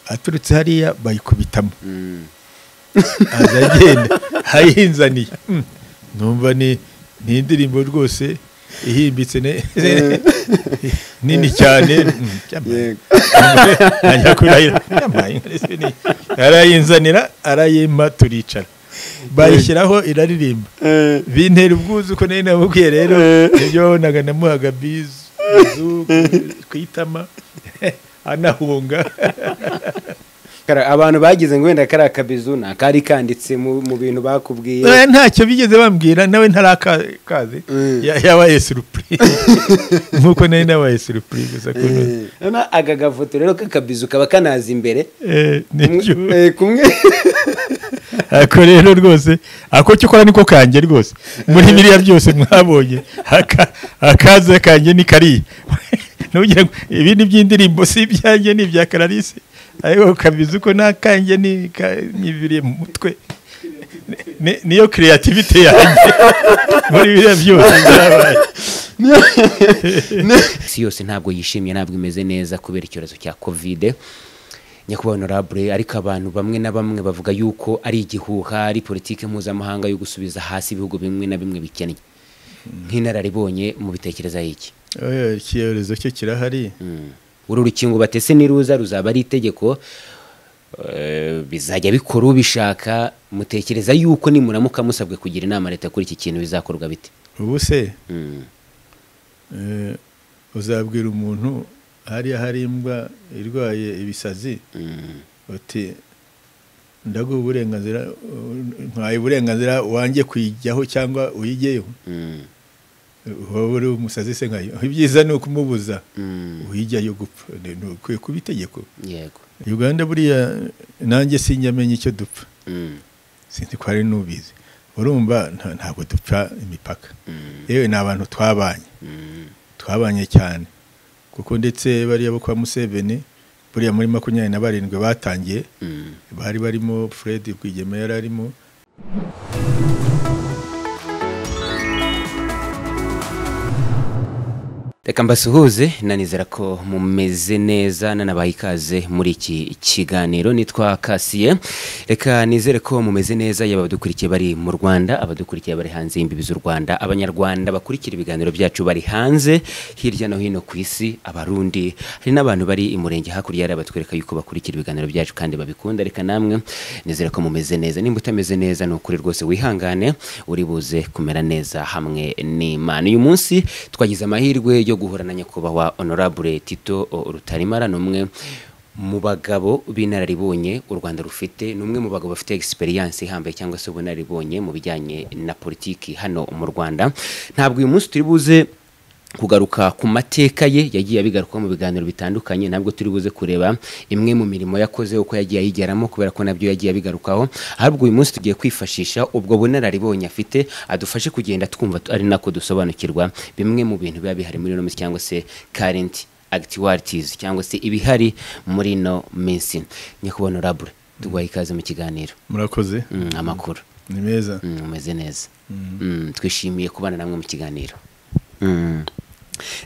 aturutse hariya bayikubitamo aza agenda ayinzaniye Mm. numva ni ni indirimbo rwose ihimbitse ne- nini cyane Mm, yampaye- yego ajya kurahira yampaye inka ndetse ni- arayinzanira arayimpa turicara bayishyiraho iraririmba Eh, bintera ubwuzu ko nari nabubwiye rero Eh. nibyo wabonaga namuhaga bizu bizu ku itama anahunga kara- abantu bagize ngo wenda kariya kabizu nta kari kanditse mu mu bintu bakubwiye Eh, ntacyo bigeze bambwira nawe ntarakaze Mm. Ya- yabaye surupurize nk'uko nari nabaye surupurize gusa ko Eh, noneho aka gafoto rero k'akabizu kaba kanaza imbere Eh, nibyo Kumwe- eh, kumwe ako rero rwose ako cyo ukora niko kanjye rwose muri biriya byose mwabonye aka- akaza kanjye ni kariya Ntugira ngo ibi ni iby'indirimbo si ibyanjye ni ibya kararisi ariko kabizi ko n'akanjye ni ka- nibiriye mu mutwe Ni- niyo creativity yanjye muri biriya byose byabaye isi yose ntabwo yishimye ntabwo imeze neza kubera icyorezo cya kovide nyakubahwa honorable ariko abantu bamwe na bamwe bavuga yuko ari igihuha ari politiki mpuzamahanga yo gusubiza hasi ibihugu bimwe na bimwe bikennye nk'inararibonye mu bitekereza iki Oya, icyorezo cyo kirahari Mm. uru rukingo batese n'iruza ruzaba ari itegeko eh, bizajya bikora ubishaka mutekereza yuko nimuramuka musabwe kugira inama leta kuri iki kintu bizakorwa bite ubu se Mm. eh, uzabwira umuntu hariya hari imbwa irwaye ibisazi Mm. uti ndaguha uburenganzira uh, ntaye uburenganzira wanjye kuyijyaho cyangwa uyijyeho Mm. wowe uri umusazi se nkayo ibyiza ni ukumubuza Mm. uyijyayo gupfa Ni- ni ukwiye kuba itegeko yego uganda buriya nanjye sinjyamenya icyo dupfa Mm. sinzi ko hari n'ubizi urumva nta- ntabwo dupfa imipaka Mm. yewe ni abantu twabanye Mm. twabanye cyane kuko ndetse bariya bo kwa museveni buriya muri makumyabiri na barindwi batangiye Mm. bari barimo fred rwigema yari arimo reka mbasuhuze nanizera ko mumeze neza nanabaye ikaze muri iki kiganiro nitwa kasiye reka nizere ko mumeze neza yaba abadukurikiye bari mu rwanda abadukurikiye bari hanze y'imbibi z'u rwanda abanyarwanda bakurikira ibiganiro byacu bari hanze hirya no hino ku isi abarundi hari n'abantu bari i murenge hakurya hariya batwereka yuko bakurikira ibiganiro byacu kandi babikunda reka namwe nizere ko mumeze neza nimba utameze neza ni ukuri rwose wihangane uri buze kumera neza hamwe n'imana uyu munsi twagize amahirwe yo guhura na nyakubahwa honorable tito o, rutarimara ni umwe mu bagabo b'inararibonye u rwanda rufite ni umwe mu bagabo bafite egisperiyanse ihambaye cyangwa se ubunararibonye mu bijyanye na politiki hano mu rwanda ntabwo uyu munsi turi buze kugaruka ku mateka ye yagiye abigarukaho mu biganiro bitandukanye ntabwo turi buze kureba imwe mu mirimo yakoze uko yagiye ayigeramo kubera ko nabyo yagiye abigarukaho ahubwo uyu munsi tugiye kwifashisha ubwo bunararibonye afite adufashe kugenda twumva tu- ari nako dusobanukirwa bimwe mu bintu biba bihari muri ino minsi cyangwa se current actualities cyangwa se ibihari muri ino minsi nyakubahwa honorable tuguhaye ikaze mu kiganiro murakoze Mm, amakuru ni meza Mm, umeze neza Mm. Mm, twishimiye kubana namwe mu kiganiro Mm.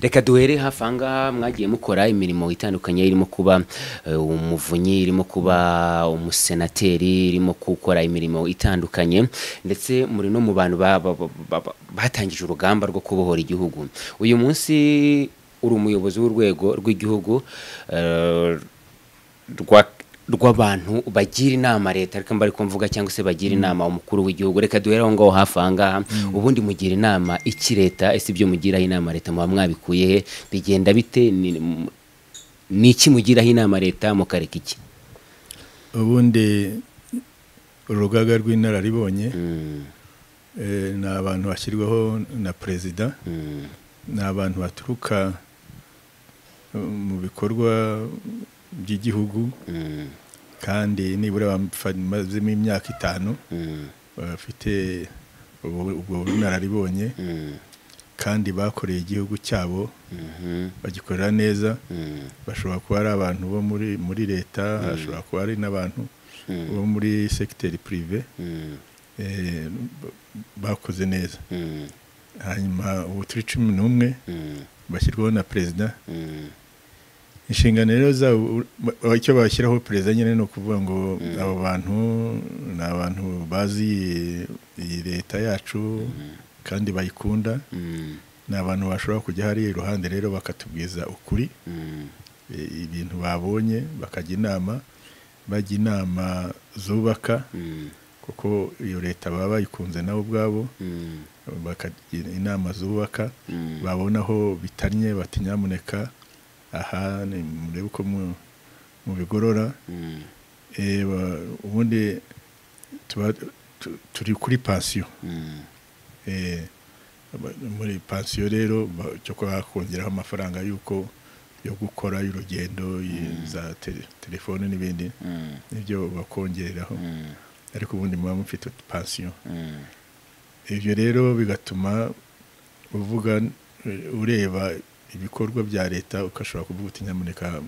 reka duhere hafi aha ngaha mwagiye mukora imirimo itandukanye irimo kuba eh, umuvunyi irimo kuba umusenateri irimo gukora imirimo itandukanye ndetse muri no mu bantu ba- ba- ba- ba- ba- batangije urugamba rwo kubohora igihugu uyu munsi uri umuyobozi w'urwego rw'igihugu eh, rwa rw'abantu bagira inama leta reka mbari mvuga cyangwa se bagira inama umukuru w'igihugu reka duhere aho ngaho hafi aha ngaha ubundi mugira inama iki leta ese ibyo mugiraho inama leta muba mwabikuye he bigenda bite Ni- m- ni iki mugiraho inama leta mukareka iki ubundi urugaga rw'inararibonye Mm, eh, ni abantu bashyirwaho na perezida mm, ni abantu baturuka eh, mu bikorwa by'igihugu mm, kandi nibura bamazemo imyaka itanu mm, bafite ubu- ubwo bunararibonye mm, kandi bakoreye igihugu cyabo mhm, bagikorera neza mm, bashobora kuba ari abantu bo muri muri leta bashobora kuba ari n'abantu mm, bo muri segiteri purive mm, eh, ba- bakoze neza mm, hanyuma ubu turi cumi n'umwe mm, bashyirwaho na perezida mm, inshingano rero zabo ba- icyo bashyiraho perezida nyine ni ukuvuga ngo abo bantu ni abantu bazi iyi- iyi leta yacu kandi bayikunda Mm, ni abantu bashobora kujya hariya iruhande rero bakatubwiza ukuri mm, i- ibintu babonye bakajya inama bajya inama zubaka mm, kuko iyo leta baba bayikunze nabo ubwabo mm, bakagira inama zubaka mm. babona aho bitannye bati nyamuneka aha ni- murebe uko mu- mubigorora Mm, Eh, ba- ubundi tuba tu- turi kuri pansiyo mm, Eh, aba- muri pansiyo rero ba- cyo kuba bakongeraho amafaranga y'uko yo gukora y'urugendo y- za te- telefone n'ibindi mm, nibyo bakongereraho mm, ariko ubundi muba mufite pansiyo mm, ibyo rero bigatuma uvuga eh, ureba ibikorwa bya leta ugashobora kuvuga uti nyamuneka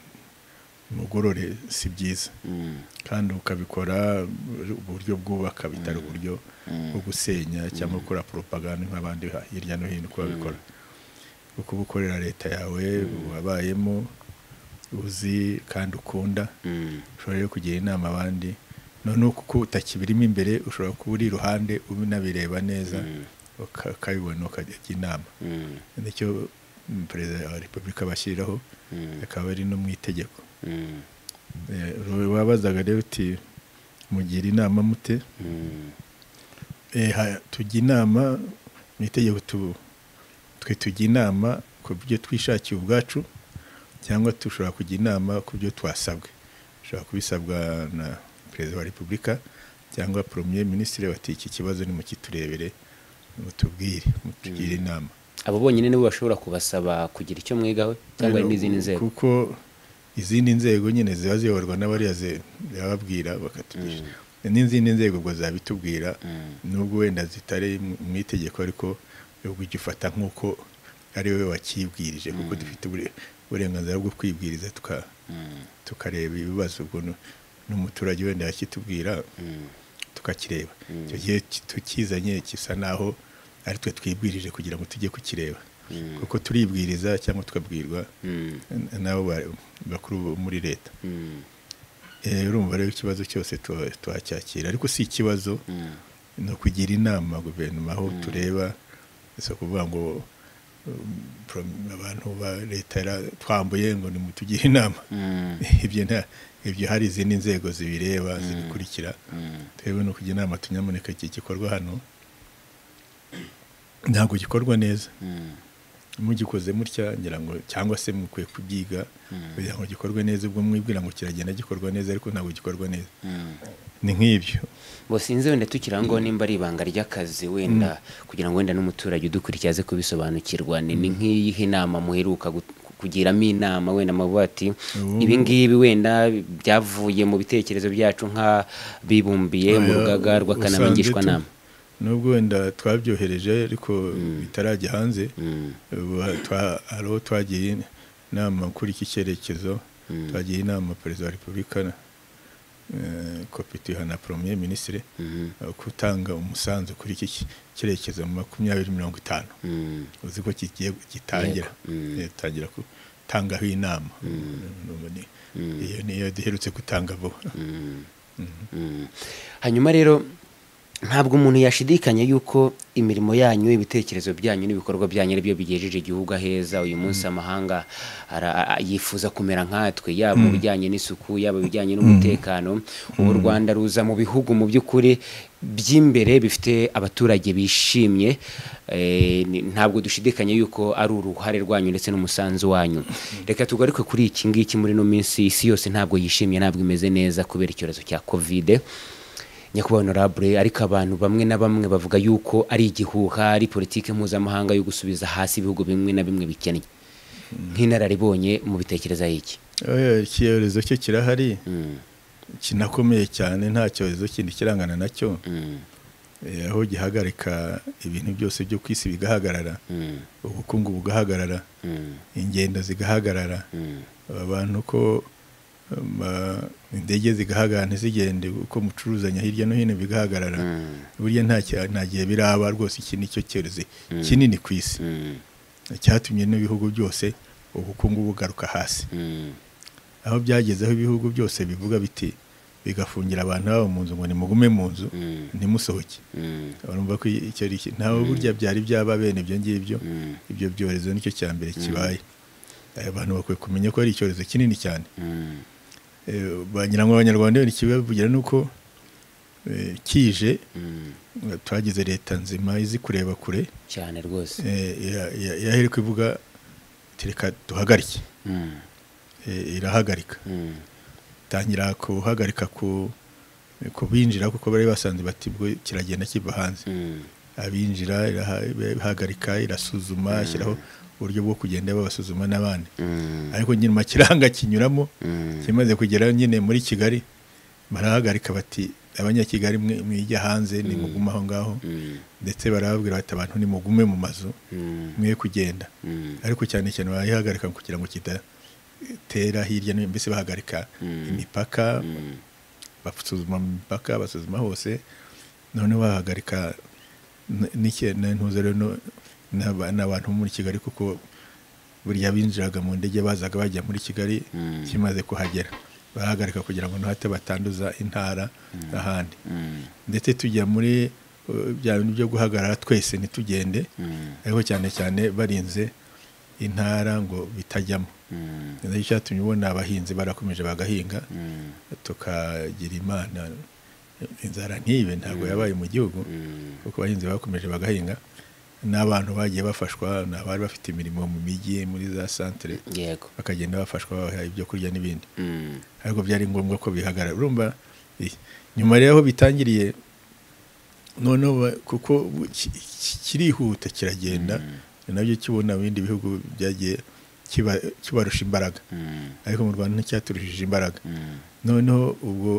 mugorore si byiza mm, kandi ukabikora eh, uburyo bwubaka bitari uburyo bwo gusenya cyangwa gukora propaganda nk'abandi ha- hirya no hino uko babikora kuko uba ukorera leta yawe wabayemo uzi kandi ukunda mm, ushobora rero kugira inama abandi noneho kuko utakibirimo imbere ushobora kuba uri iruhande unabireba neza Mm. uka- ukabibona ukajya inama mm, nicyo mm, perezida wa repubulika bashyiraho mm, akaba ari no mu itegeko mm, Eh, wabazaga rero uti mugira inama mute mm, Eh, ha- tujya inama mu itegeko tu- twe tujya inama ku byo twishakiye ubwacu cyangwa dushobora kujya inama ku byo twasabwe dushobora kubisabwa na perezida wa repubulika cyangwa premier minisitiri bati iki kibazo nimukiturebere mutubwire mutugire inama abo bonyine nibo bashobora kubasaba kugira icyo mwigaho cyangwa hari n'izindi nzego kuko izindi nzego nyine ziba ziyoborwa n'abariya ze- zirababwira bakatugisha n'izindi nzego ubwo zabitubwira Mm. nubwo wenda zitari mu- mu itegeko ariko ubwo ujya ufata nk'uko ari wowe wakibwirije kuko dufite ubure- uburenganzira bwo kwibwiriza tuka- Mm, tukareba ibibazo ubwo nu- n'umuturage wenda yakitubwira mm, tukakireba icyo gihe ki- tukizanye gisa naho ari twe twibwirije kugira ngo tujye kukireba Mm. kuko turibwiriza cyangabo tukabwirwa mm, n- nabo ba- bakuru bo muri leta mm, Eh, urumva rero ikibazo cyose tuba- twacyakira ariko si ikibazo mm, ni ukugira inama guverinoma aho tureba si ukuvuga ngo um, pro- abantu ba leta yara- twambuye ngo nimutugire inama mm, ibyo nta- ibyo hari izindi nzego zibireba zibikurikira mm. twebwe ni ukugira inama tunyamuneka iki gikorwa hano ntabwo gikorwa neza Mm, mugikoze mutya ngira ngo cyangwa se mukwiye kubyiga kugira ngo gikorwe neza ubwo mwibwira ngo kiragenda gikorwa neza ariko ntabwo gikorwa neza mm. ni nk'ibyo Bo sinzi wenda tukira ngo nimba ari ibanga ry'akazi wenda kugira ngo wenda n'umuturage udukurikiye aze kubisobanukirwa ni ni nk'iyihe inama muheruka gu- kugiramo inama wenda muba ati Ubu- ibi ngibi wenda byavuye mu bitekerezo byacu nk'abibumbiye mu Oya, rugaga usanze rw'akanama ngishwanama tu- nubwo wenda twabyohereje ariko bitarajya hanze Mm, ubu twa- hari aho twagiye inama kuri iki cyerekezo twagiye inama perezida wa repubulika eh, kopituha na premier minisitiri mhm, gutanga umusanzu kuri iki ki- cyerekezo mu makumyabiri mirongo itanu mm, uzi ko kigiye gitangira Yego, mm. Eh, tangira gutangaho inama Urumva ni- iyo niyo duherutse gutanga vuba mm, mm. hanyuma rero ntabwo umuntu yashidikanya yuko imirimo yanyu ibitekerezo byanyu n'ibikorwa byanyu aribyo bigejeje igihugu aheza uyu munsi amahanga ara- a- yifuza kumera nkatwe yaba mu bijyanye n'isuku yaba ibijyanye n'umutekano ubu u rwanda ruza mu bihugu mu by'ukuri by'imbere bifite abaturage bishimye Eh, ni- ntabwo dushidikanya yuko ari uruhare rwanyu ndetse n'umusanzu wanyu reka tugaruke kuri iki ngiki muri ino minsi isi yose ntabwo yishimye ntabwo imeze neza kubera icyorezo cya kovide nyakubahwa honorable ariko abantu bamwe na bamwe bavuga yuko ari igihuha ari politiki mpuzamahanga yo gusubiza hasi ibihugu bimwe na bimwe bikennye nk'inararibonye mu bitekereza iki Oya, icyorezo cyo kirahari Mm, kinakomeye cyane nta cyorezo kindi kirangana nacyo mm, Eh, aho gihagarika ibintu byose byo ku isi bigahagarara mm, ubukungu bugahagarara mm, ingendo zigahagarara mm, abantu ko um, ah, indege zigahagarara ntizigende uko mucuruzanya hirya no hino bigahagarara Mm. burya nta cya- nta gihe biraba rwose iki ni cyo cyorezo kinini ku isi mm, cyatumye n'ibihugu byose ubukungu bugaruka hasi mm, aho byageze aho ibihugu byose bivuga biti bigafungira abantu babo mu nzu ngo nimugume mu nzu Mm. ntimusohoke Mm. urumva ko icyo ari iki ntawe burya byari byaba bene ibyo ngibyo Mm. ibyo byorezo nicyo cya mbere kibaye Eh, abantu bakwiye kumenya ko ari icyorezo kinini cyane Mm. Eh, wagira ngo abanyarwanda bene ikibavugira ni uko eh, kije Mm. twagize leta nzima izi kureba kure cyane rwose eh, ya- ya- yahereka ivuga iti reka duhagarike Mm. Eh, irahagarika Mm. tangira kuhagarika ku ku binjira kuko bari basanze bati bwo kiragenda kiva hanze Mm. abinjira iraha- irahagarika irasuzuma ashyiraho uburyo bwo kugenda babasuzuma n'abandi Mm. ariko nyuma kiranga kinyuramo Mm. kimaze kugera nyine muri kigali barahagarika bati abanyakigali mwe- mwijya hanze nimuguma aho ngaho Mm. ndetse barababwira bati abantu nimugume mu mazu Mm. mwe kugenda Mm. ariko cyane cyane barayihagarika kugira ngo kidatera hirya no hino mbese bahagarika Mm. imipaka Mm. basuzuma mu mipaka basuzuma hose noneho bahagarika n- n'ike- na- ntuze rero no- n'aba- n'abantu bo muri kigali kuko buriya binjiraga mu ndege bazaga bajya muri kigali Mm. kimaze kuhagera bahagarika kugira ngo ntihate batanduza intara n'ahandi Mm. ndetse tujya muri uh, bya bintu byo guhagarara twese ntitugende Mm. ariko cyane cyane barinze intara ngo bitajyamo Mm. nicyo cyatumye ubona abahinzi barakomeje bagahinga Mm. tukagira imana inzara ntibe ntabwo yabaye mu gihugu Mm. kuko abahinzi bakomeje bagahinga n'abantu bagiye bafashwa ni abari bafite imirimo mu mijyi muri za santere yego bakagenda bafashwa babaha ibyo kurya n'ibindi Mm. ariko byari ngombwa ko bihagarara urumva i- nyuma rero aho bitangiriye noneho ba- kuko bu- ki- ki- kirihuta kiragenda ni nabyo kibona mu bindi bihugu byagiye kiba- kibarusha imbaraga Mm. ariko mu rwanda nticyaturushije imbaraga Mm. noneho ubwo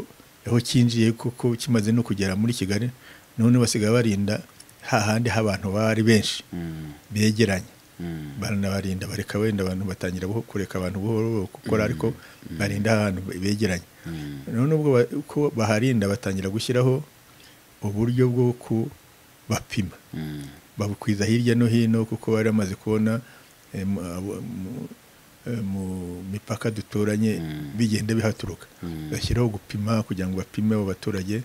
aho cyinjiye kuko kimaze no kugera muri kigali noneho basigaye barinda hahandi h'abantu bari benshi Mm. begeranye Mm. baranabarinda bareka wenda abantu batangira buho- kureka abantu buhoro buhoro gukora ariko barinda ahantu begeranye Mm. noneho ubwo ba- uko baharinda batangira gushyiraho uburyo bwo kubapima Mm. babukwiza hirya no hino kuko bari bamaze kubona eh, mu- abo- mu- eh, mu mipaka duturanye Mm. bigenda bihaturuka Mm. bashyiraho gupima kugira ngo bapime abo baturage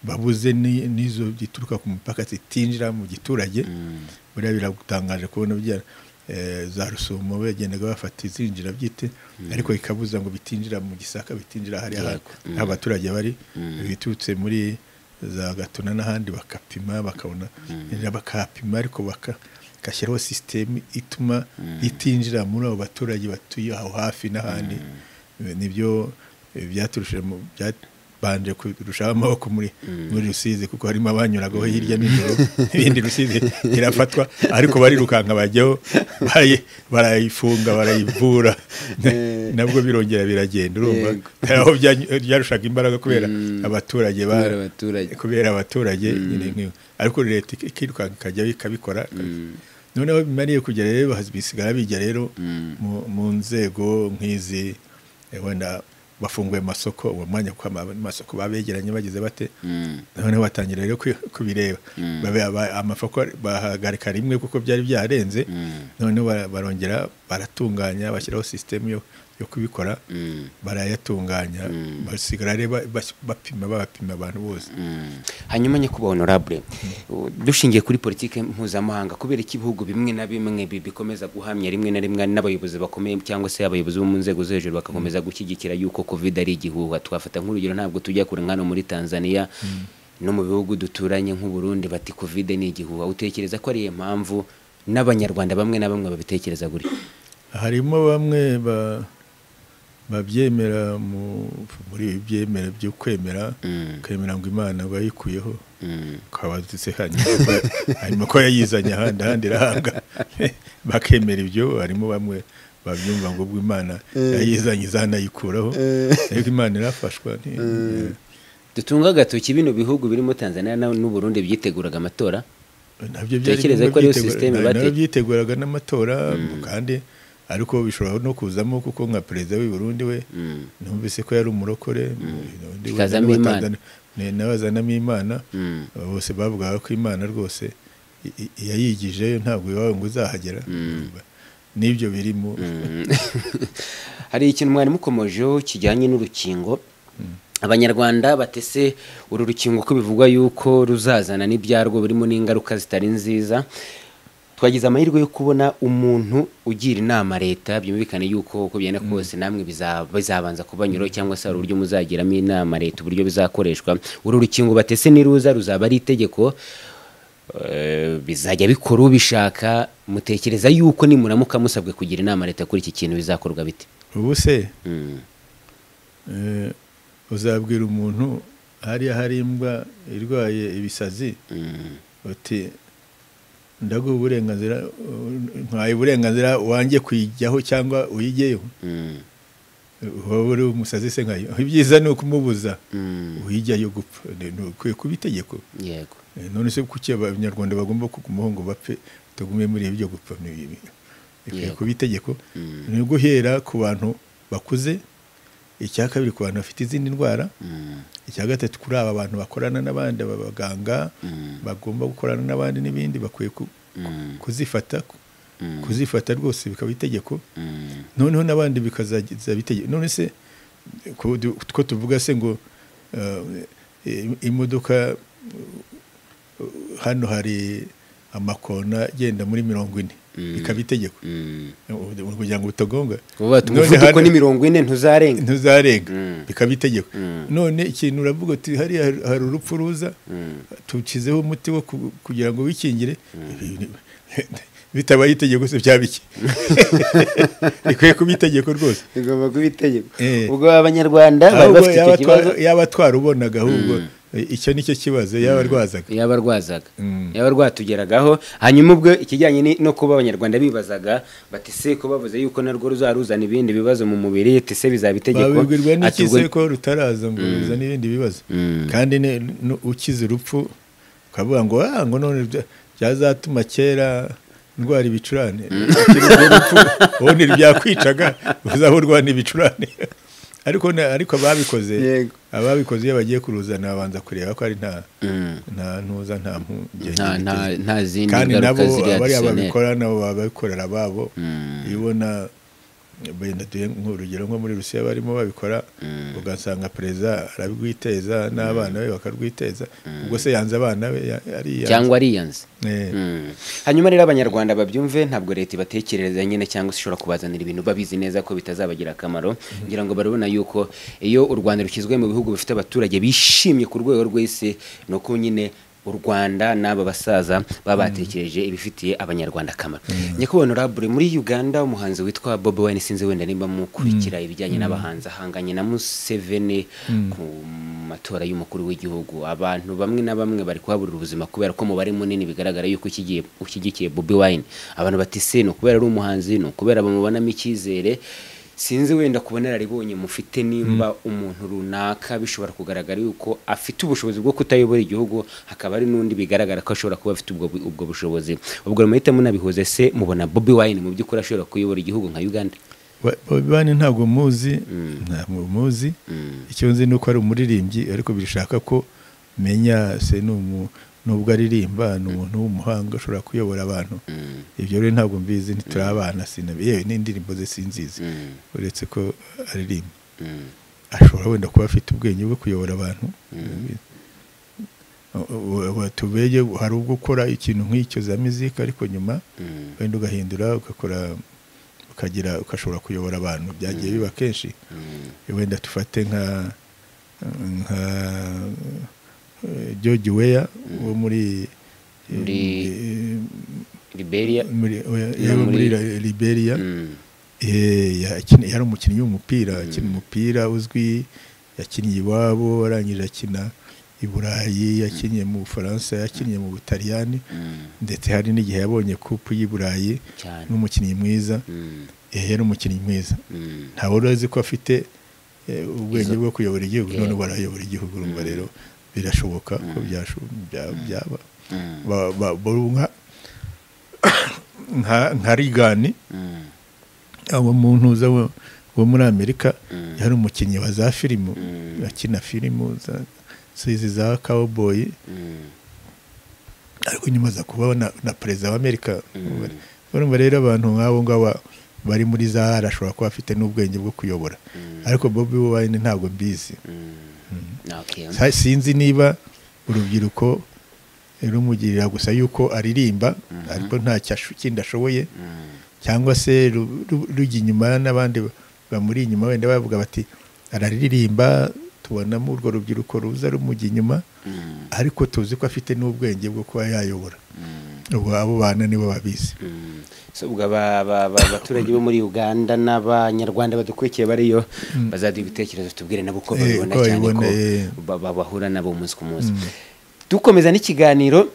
babuze ni- n'izo zituruka ku mipaka zitinjira mu giturage Mm. buriya biragutangaje kubona bya eh, za rusumo bagendaga bafata izinjira byite ariko ikabuza ngo bitinjira mu gisaka bitinjira hariya aho Yego. Mm. aho abaturage bari Mm. biturutse muri za gatuna n'ahandi bakapima bakabona mm. bakapima ariko baka- bagashyiraho sisitemu ituma Mm. itinjira muri abo baturage batuye aho hafi n'ahandi Eh, nibyo eh, byaturushije mu- byabanje kurushaho amaboko muri muri rusizi kuko harimo abanyuragaho hirya n'ijoro n'ibindi rusizi irafatwa ariko barirukanka bajyaho bayi- barayifunga barayivura Eh. nabwo birongera biragenda urumva Yego. hari aho byanyu- byarushaga imbaraga kubera Mm. abaturage ba- Kubera abaturage. kubera abaturage nyine nk'iyo. ariko leta ik- ikirukanka ikajya ikabikora Mm. noneho bimariye kugera rero bazi- bisigara bijya rero Mm. mu- mu nzego nk'izi eh, wenda bafunguye amasoko uwo mwanya kuko ama- amasoko babegeranye bagize bate Mm. noneho batangira rero kwi- kubireba Mm. Babe- aba- amafoko bahagarika rimwe kuko byari byarenze Mm. noneho bara- barongera baratunganya bashyiraho sisitemu yo, yo kubikora Mm. barayatunganya Mm. basigara rero ba- bas- bapima babapima abantu bose Mm. hanyuma nyakubahwa honorable u- dushingiye kuri politiki mpuzamahanga kubera ko ibihugu bimwe na bimwe bi- bikomeza guhamya rimwe na rimwe n'abayobozi bakomeye cyangwa se abayobozi bo mu nzego zo hejuru bagakomeza gushyigikira yuko covid ari igihuha twafata nk'urugero ntabwo tujya kure nkano muri tanzania no mu bihugu duturanye nk'uburundi bati covid ni igihuha utekereza ko ariyo mpamvu n'abanyarwanda bamwe na bamwe babitekereza gutya harimo bamwe ba- babyemera mu- muri ibi byemera byo kwemera Mm. kwemera ngo imana bayikuyeho Mm. twabazitse hanyuma hanyuma ko yayizanye ahandi ahandi irahanga bakemera ibyo harimo bamwe babyumva ngo ubwo imana yayizanye izanayikuraho ariko imana irafashwa nti- dutunga agatoki bino bihugu birimo tanzania na- n'uburundi byiteguraga amatora nabyo Utekereza bimwe ko ariyo byitegura- systeme na- bate- nabyo byiteguraga n'amatora kandi ariko bishobora no kuzamo kuko nka perezida w'i Burundi we Mm. numvise ko yari umurokore undi we Kazamo n'aba- Imana. Tanzania- ne- n'abazanamo imana Mm. Aba bose bavugaga ko imana rwose i- i- iyayigije ntabwo iwawe ngo uzahagera n'ibyo birimo hari ikintu mwari mukomojeho kijyanye n'urukingo abanyarwanda batese uru rukingo ko bivugwa yuko ruzazana n'ibyarwo birimo n'ingaruka zitari nziza twagize amahirwe yo kubona umuntu ugira inama leta byumvikane yuko uko byenda kose namwe biza- bizabanza kubanyura cyangwa se hari uburyo muzagiramo inama leta uburyo bizakoreshwa uru rukingo batese n'iruza ruzaba ari itegeko eh, bizajya bikora ubishaka mutekereza yuko nimuramuka musabwe kugira inama leta kuri iki kintu bizakorwa bite ubu se Mm. eh, uzabwira umuntu hariya hari imbwa irwaye ibisazi Mm. uti ndaguha uburenganzira nkaye uburenganzira wanjye kuyijyaho cyangwa uyijyeho Mm. wowe uri umusazi se nkayo ibyiza ni ukumubuza Mm. uyijyayo gupfa Ni- ni ukwiye kuba itegeko yego Eh, none se kuki abanyarwanda bagomba kugumaho ngo bapfe utagume muri ibyo gupfa ni ibi ikwiye Yego. kuba itegeko Mm. ni guhera ku bantu bakuze icya kabiri ku bantu bafite izindi ndwara Mm. icya gatatu kuri aba bantu bakorana n'abandi abaganga Mm. bagomba gukorana n'abandi n'ibindi bakwiye ku- Mm. kuzifata ku- Mm. kuzifata rwose bikaba itegeko Mm. noneho n'abandi bikazagiza bitegeko none se ko du- two tuvuga se ngo eh, i- imodoka eh, hano hari amakona agenda muri mirongo ine Mm. ikaba itegeko Mm. Ubu- kugira ngo utagonga ubu bati None umuvuduko hano- ni mirongo ine ntuzarenga ntuzarenga Mm. bikaba itegeko Mm. none ikintu uravuga uti hariya hari- hari urupfu ruza Mm. tukizeho umuti wo ku- kugira ngo wikingire bitabaye itegeko se byaba iki rikwiye kuba itegeko rwose bigomba kuba itegeko Eh. ubwo abanyarwanda bari ahubwo bafite icyo yaba twa- kibazo yaba twarubonaga ahubwo eh, icyo nicyo kibazo yaba arwazaga yaba rwazaga Mm. yaba rwatugeragaho hanyuma ubwo ikijyanye ni- no kuba abanyarwanda bibazaga bati se ko bavuze yuko narwo ruzaruzana ibindi bibazo mu mubiri ati se bizaba itegeko babibwirwa Ati n'iki ubwo- se ko rutaraza ngo ruzane ibindi bibazo Mm. kandi ne- nu- ukize urupfu ukavuga ngo ah ngo none bya- byazatuma kera ndwara ibicurane Ukira urwo rupfu ubundi byakwicaga uzaba urwana ibicurane ariko na- ariko ababikoze Yego. ababikoze iyo bagiye kuruzana babanza kureba ko ari nta Mm. nta ntuza nta mpungenge Nta- nta- biteze. nta zindi kandi ngaruka nabo ziri bariya adisiyoneri babikora nabo baba babikorera ababo Mm. iyo ubona wenda duhe nk'urugero nko muri rusiya barimo babikora Mm. ugasanga perezida arabwiteza n'abana be bakarwiteza ubwo se yanze abana be ya- ariyanze. cyangwa ariyanze Eh, Mm. hanyuma rero abanyarwanda babyumve ntabwo leta ibatekerereza nyine cyangwa se ishobora kubazanira ibintu babizi neza ko bitazabagira akamaro ngira ngo barabona yuko iyo u rwanda rushyizwe mu bihugu bifite abaturage bishimye ku rwego rw'isi ni uko nyine u rwanda n'aba basaza baba batekereje ibifitiye abanyarwanda akamaro nyakubahwa honorable muri uganda umuhanzi witwa bob wine sinzi wenda nimba mukurikira ibijyanye n'abahanzi ahanganye na museveni ku matora y'umukuru w'igihugu abantu bamwe na bamwe bari kuhabura ubuzima kubera ko umubare munini bigaragara yuko ukigiye- ushyigikiye bobi wine abantu bati se ni ukubera ari umuhanzi ni ukubera bamubonamo icyizere sinzi wenda ku bunararibonye mufite nimba umuntu runaka bishobora kugaragara yuko afite ubushobozi bwo kutayobora igihugu hakaba hari n'undi bigaragara ko ashobora kuba afite ubwo, ubwo bushobozi ubwo muhita munabihuze se mubona bobi wine mu by'ukuri ashobora kuyobora igihugu nka uganda Ba- Bobi Wine ntabwo muzi ntabwo muzi Mm. icyo nzi ni uko ari umuririmbyi ariko birashaka ko menya se ni umu- nubwo aririmba ni umuntu w'umuhanga ushobora kuyobora abantu Mm, ibyo rero ntabwo mbizi ntituri abana sinabi yewe n'indirimbo ze sinzizi mm, uretse ko aririmba mm, ashobora wenda kuba afite ubwenge bwo kuyobora abantu tubege hari ubwo ukora ikintu nk'icyo za muzika ariko nyuma mm, wenda ugahindura ugakora ukagira ukashobora kuyobora abantu byagiye biba kenshi mm. wenda dufate nka nka eh, George Weah wo muri Muri- eh, liberia muri, oya, No, yaba muri muri- Li- Liberia Mm, Eh, yakini- yari umukinnyi w'umupira akina umupira uzwi yakiniye iwabo arangije akina i burayi yakiniye mu bufaransa yakiniye mu butaliyani mm, ndetse hari n'igihe yabonye kupu y'i burayi cyane n'umukinnyi mwiza Mm, eh, yari umukinnyi mwiza mm, nta wari uzi ko afite eh, ubwenge Izo- bwo kuyobora igihugu none Yeah. ubu arayobora igihugu urumva Mm. rero birashoboka ko Mm. byasho- bya- byaba mm, Ba- ba- bo- nka- nka- nka rigani mm, abo mu ntuza wo- wo muri amerika Mm. yari umukinnyi wa za filimu Mm. akina filimu za- zizi za cowboy mm, ariko nyuma aza kuba na, na perezida wa amerika Mm. urumva rero abantu nk'abo ngabo bari muri za ashobora kuba afite n'ubwenge bwo kuyobora ariko bobi wine ntabwo mbizi Okay. Sa- sinzi niba urubyiruko rumugirira gusa yuko aririmba ariko nta cyasho- kindi ashoboye Mm. cyangwa se ru- ru- rujya inyuma n'abandi ba- bamuri inyuma wenda bavuga bati araririmba tubonamo urwo rubyiruko ruza rumujya inyuma Mm. ariko tuzi ko afite n'ubwenge bwo kuba yayobora Mm. ubu abo bana nibo babizi Mm. So, ubwo aba- aba- aba- abaturage bo muri uganda n'abanyarwanda badukurikiye bariyo bazaduha ibitekerezo tubwire nabo uko Eh, babibona uko cyane ko babibona, eh. ba- ba- bahura nabo umunsi ku munsi Mm. dukomeza n'ikiganiro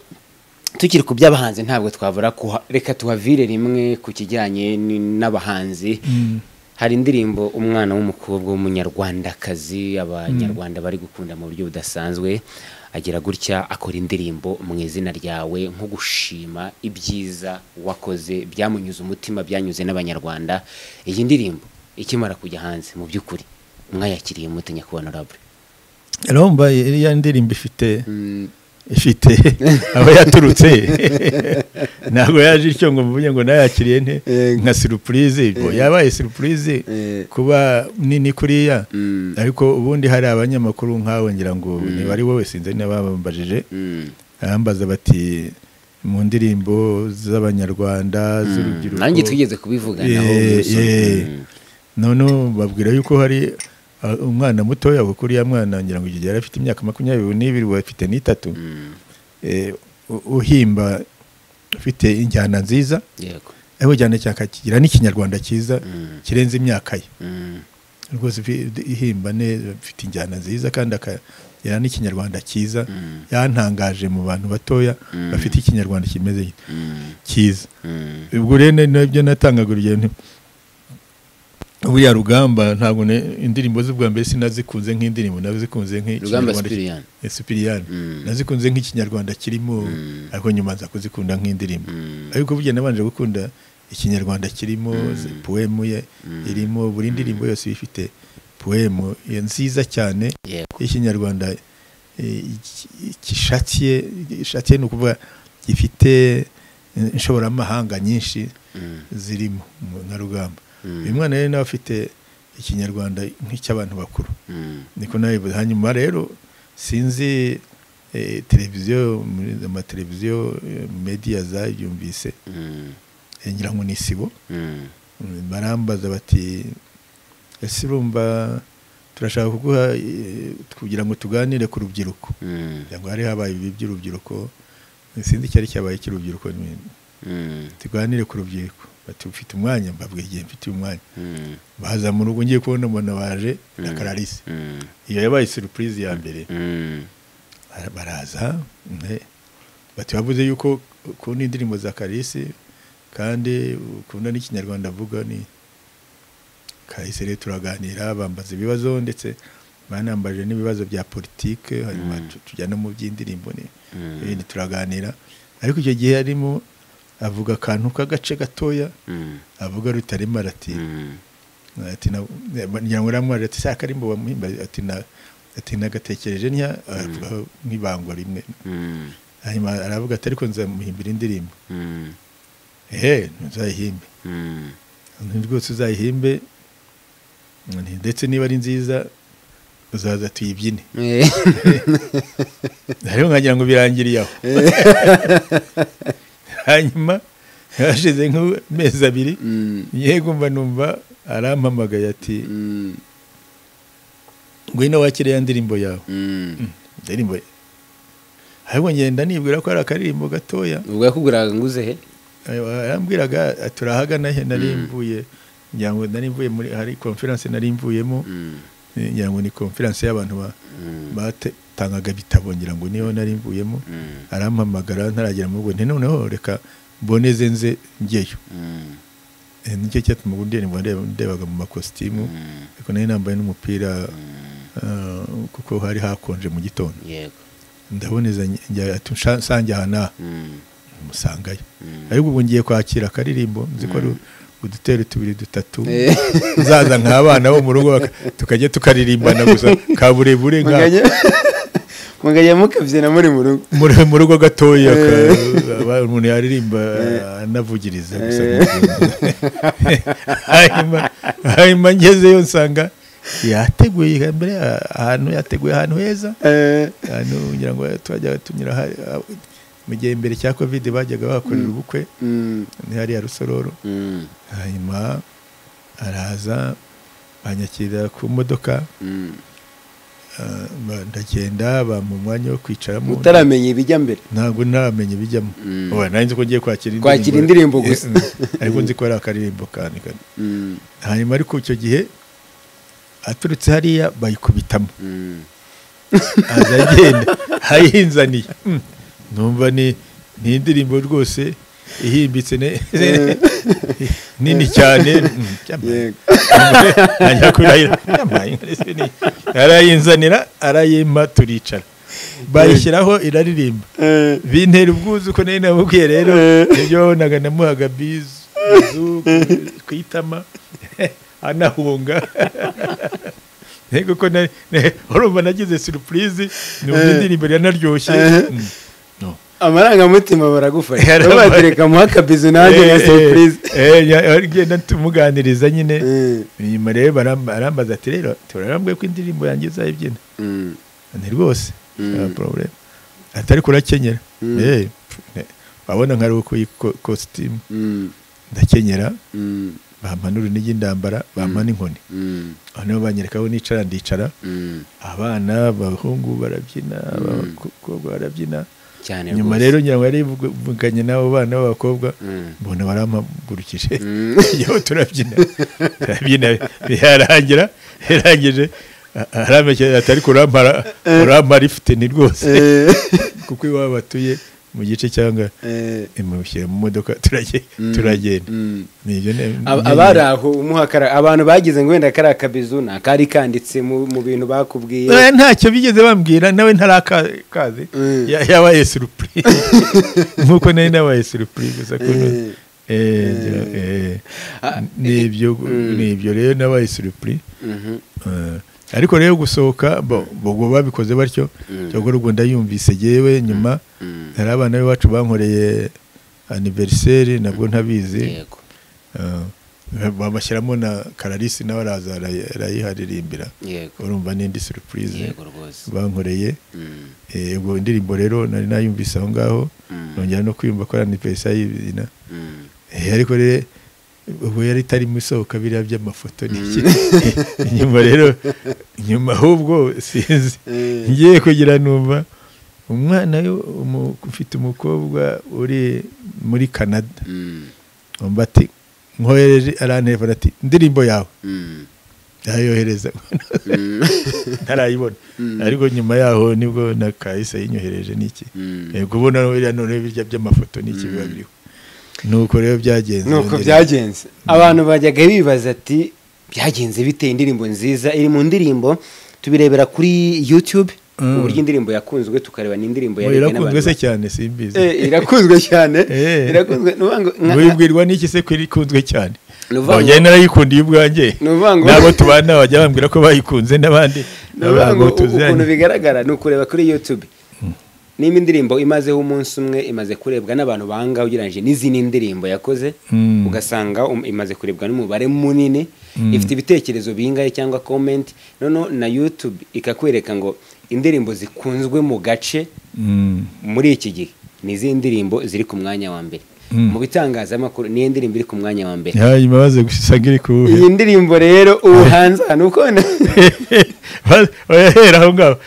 tukiri ku by'abahanzi ntabwo twabura kuha- reka tuhavire rimwe ku kijyanye ni- n'abahanzi Mm. hari indirimbo umwana w'umukobwa w'umunyarwandakazi abanyarwanda bari gukunda mu buryo budasanzwe agira gutya akora indirimbo mu izina ryawe nko gushima ibyiza wakoze byamunyuze umutima byanyuze n'abanyarwanda iyi ndirimbo ikimara kujya hanze mu by'ukuri mwayakiriye mute nyakubahwa honorable urumva iriya ndirimbo ifite Mm, ifite aho yaturutse ntabwo yaje ityo ngo mvuge ngo nayakiriye nte Eh. nka surupurize ngo yabaye surupurize Eh. kuba nini kuriya mm, ariko ubundi hari abanyamakuru nkawe ngira ngo niba ari wowe sinzi n'ababambajije mm. arambaza bati mu ndirimbo z'abanyarwanda z'urubyiruko nanjye twigeze kubivuganaho Eh, umusore. eh. Mm. noneho babwira yuko hari uh, umwana mutoya kuko uriya mwana ngira ngo igihe yari afite imyaka makumyabiri n'ibiri ubu afite n'itatu Mm. eh, u- uhimba ufite injyana nziza yego ariko cyane cyane akakigira n'ikinyarwanda cyiza Mm. kirenze imyaka ye Mm. rwose ifi- ihimba neza afite injyana nziza kandi akagira n'ikinyarwanda cyiza Mm. yantangaje mu bantu batoya Mm. bafite ikinyarwanda kimeze Mm. cyiza Mm. ubwo rero ni nabyo natangaga urugero nti buriya rugamba ntabwo ne- indirimbo ze ubwa mbere sinazikunze nk'indirimbo nazikunze Rugamba nk'ikinyarwanda Cyprien. Sipiriyani Mm. nazikunze nk'ikinyarwanda kirimo Mm. ariko nyuma nza kuzikunda nk'indirimbo Mm. ariko burya nabanje gukunda ikinyarwanda kirimo ze- poemu ye Mm. irimo buri ndirimbo yose iba ifite poemu ye nziza cyane yego y'ikinyarwanda eh, iki- gishakiye gishakiye ni ukuvuga gifite eh, inshoboramahanga nyinshi Mm. zirimo mu- na rugamba Mm. uyu mwana rero nawe afite ikinyarwanda nk'icy'abantu bakuru Mm. niko nabivuze hanyuma rero sinzi eh, televiziyo muri amateleviziyo eh, media zabyumvise Mm. eh, ngira ngo ni isibo Mm. Mm, barambaza bati ese urumva turashaka kuguha eh, kugira ngo tuganire ku rubyiruko Mm. kugira ngo hari habaye ibi by'urubyiruko sinzi icyari cyabaye icy'urubyiruko ni- Mm. tuganire ku rubyiruko bati ufite umwanya mbabwira igihe mfite umwanya Mm. baza mu rugo ngiye kubona umuntu baje na Mm. kararisi Mm. iyo yabaye surupurize ya mbere Mm. bara- baraza ne- bati bavuze yuko ukunda indirimbo za kararisi kandi ukunda n'ikinyarwanda avuga ni kararisi rero turaganira bambaza ibibazo ndetse banambaje n'ibibazo bya politike hanyuma Mm. tu- tujya no mu by'indirimbo ni Mm. ibindi turaganira ariko icyo gihe arimo avuga akantu k'agace gatoya Mm. avuga rutarema arati Mm. ati na- ngira ngo uramubaje ati saka arimbo bamuhimbaje ati na- ati nagatekereje ntya avugaho nk'ibangwa rimwe Mm. hanyuma aravuga ati ariko nzamuhimbira indirimbo Mm. ehe ntuzayihimbe Mm. Nti rwose uzayihimbe nti ndetse niba ari nziza uzaza tuyibyine Eh. hariho nkagira ngo birangiriye aho hanyuma hashize nk'amezi abiri Mm. yegumva numva arampamagaye ati Mm. ngwino wakire ya ndirimbo yawe Mm. indirimbo ye ahubwo ngenda nibwira ko hari akaririmbo gatoya ubwo yakuguraga nguze he Ayo, arambwiraga ati turahagana he nari mvuye ngira ngo nari mvuye muri hari konferanse nari mvuyemo Mm. eh, ngira ngo ni konferanse y'abantu ba- Mm. batangaga ibitabo ngira ngo niyo nari mvuyemo Mm. arampamagara ntaragera mu rugo nti noneho reka mboneze nze njyeyo Mm. Eh, nicyo cyatuma ubundi ndirimbo ndeba- ndebaga mu makositimu Mm. ariko nari nambaye n'umupira Mm. ah, kuko hari hakonje mu gitondo yego ndaboneza njya ati "Nsha- nsange aha n'aha Mm. musangayo Mm. ariko ubu ngiye kwakira akaririmbo nzi ko ari udutero tubiri dutatu Eh. uzaza nk'abana bo mu rugo baka- tukajya tukaririmbana gusa kaburebure nka Muganya- mugajya mukabyina muri mu rugo muri mu rugo gatoya ka- umuntu yaririmba anavugiriza gusa hanyuma hanyuma ngezeyo nsanga yateguye mbere ahantu yateguye ahantu heza Eh, ahantu ngira ngo twajyaga tunyura hari- mu gihe mbere cya covid bajyaga bahakorera ubukwe mm, ni hariya rusororo Mm, hanyuma araza banyakirira ku modoka mm. ah, ba- ndagenda bampa umwanya wo kwicaramo utaramenya ibijya mbere ntabwo namenye bijyamo Mm. Oya, nari nzi ko ngiye kwakira Kwakira indirimbo gusa. Eh, mm. ariko nzi ko ari akaririmbo kandi kandi. Mm, hanyuma ariko icyo gihe aturutse hariya bayikubitamo mm. aza agenda ayinzaniye Mm. numva ni ni indirimbo rwose ihimbitse ne- nini cyane Mm, cyamaye. yego ajya kurahira Yambaye ingofero nini. arayinzanira arayimpa turicara bayishyiraho iraririmba Eh, bintera ubwuzu ko nari namubwiye rero ibyo wabonaga namuhaga bizu bizu ku itama anahunga ntego ko nari- ne- urumva nagize surupurizi numva indirimbo yanaryoshye Mm. No. amarangamutima baragufasha Yarabaye. babatereka muha akabizu nanjye Eh, nka eh, surprise eh, ya- ngenda tumuganiriza nyine Eh, nyuma rero baram- arambaza ati rero turarambwiye ko indirimbo yanjye izayibyina Mm, ni rwose nta porobulemu atari kurakenyera Eh, pf, ne- wabona nka ruku kositimu mm, ndakenyera mm, bampa n'urunigi ndambara bampa n'inkoni mm, noneho banyereka aho nicara ndicara mm. abana abahungu barabyina abakobwa barabyina cyane nyuma rwose. rero ngira ngo yarivuganye n'abo bana b'abakobwa Mm. mbona barampagurukije tujyaho turabyina turabyina birarangira yarangije aramekereza atari kurampara urampara ifite ni rwose eh, kuko iwabo batuye mu gice cyangwa eh, imushyira mu modoka turage- turagenda mm. ni ibyo ne- Ab- ne- abari aho umuha akara- abantu bagize ngo wenda kari akabizu nta kari kanditse mu mu bintu bakubwiye Eh, ntacyo bigeze bambwira nawe ntarakaze Mm. Ya- yabaye surupurize nk'uko nari nabaye surupurize gusa kuno Eh. Eh, ngira- eh. ni ibyo ni ibyo rero nabaye surupurize Mhm. Eh, ariko rero gusohoka bo- ubwo babikoze batyo cyangwa ubwo ndayumvise yewe nyuma Mm. hari abana b'iwacu bankoreye aniveriseri nabwo ntabizi yego Eh, bamashyiramo na kararisi nawe araza arayi- arayiharirimbira yego urumva n'indi surupurize yego rwose bankoreye Mm, Eh, ubwo indirimbo rero nari nayumvise aho ngaho Mm. nongera no kwiyumva ko ari aniveriseri y'ibina mm. Eh, ariko rero ubu yari itarimo isohoka biriya by'amafoto ni iki nyuma rero nyuma ahubwo sinzi Eh. ngiye kugira numva umwana yo- umu- ufite umukobwa uri muri canada Mm, umva ati nkohereje aranterefona ati indirimbo yawe mm, ndayohereza mm, ntarayibona ariko nyuma yaho nibwo na kahise yinyohereje n'iki mm. Eh, kubona biriya noneho birya by'amafoto n'iki biba biriho nuko rero byagenze nuko yongera- byagenze abantu bajyaga bibaza ati byagenze biteye indirimbo nziza iri mu ndirimbo tubirebera kuri youtube Mm. uburyo indirimbo yakunzwe tukareba n'indirimbo Oya, yarebwe irakunzwe se n'abantu cyane ba- Eh, simbizi irakunzwe cyane Eh. irakunzwe ni ukuvuga ngo nka- wibwirwa n'iki se ko ikunzwe cyane Ni ukuvuga Nongeye ngo- narayikundiye ubwanjye ni ukuvuga ngo- n'abo tubana bajya bambwira ko bayikunze n'abandi ni ukuvuga ngo ntabwo ukuntu tuziranye bigaragara ni ukureba kuri youtube niba indirimbo imazeho umunsi umwe imaze kurebwa n'abantu banga ugereranyije n'izindi ndirimbo yakoze Mm. ugasanga um- imaze kurebwa n'umubare munini ifite ibitekerezo bingahe cyangwa comment noneho na youtube ikakwereka ngo indirimbo zikunzwe mu gace Mm, muri iki gihe ni izihe ndirimbo ziri ku mwanya wa mbere Mm. mu bitangazamakuru niyo ndirimbo iri ku mwanya wa mbere hanyuma baze gusanga iri kuwuhe iyi ndirimbo rero ubu hanze ahantu ukona bayahera aho ngaho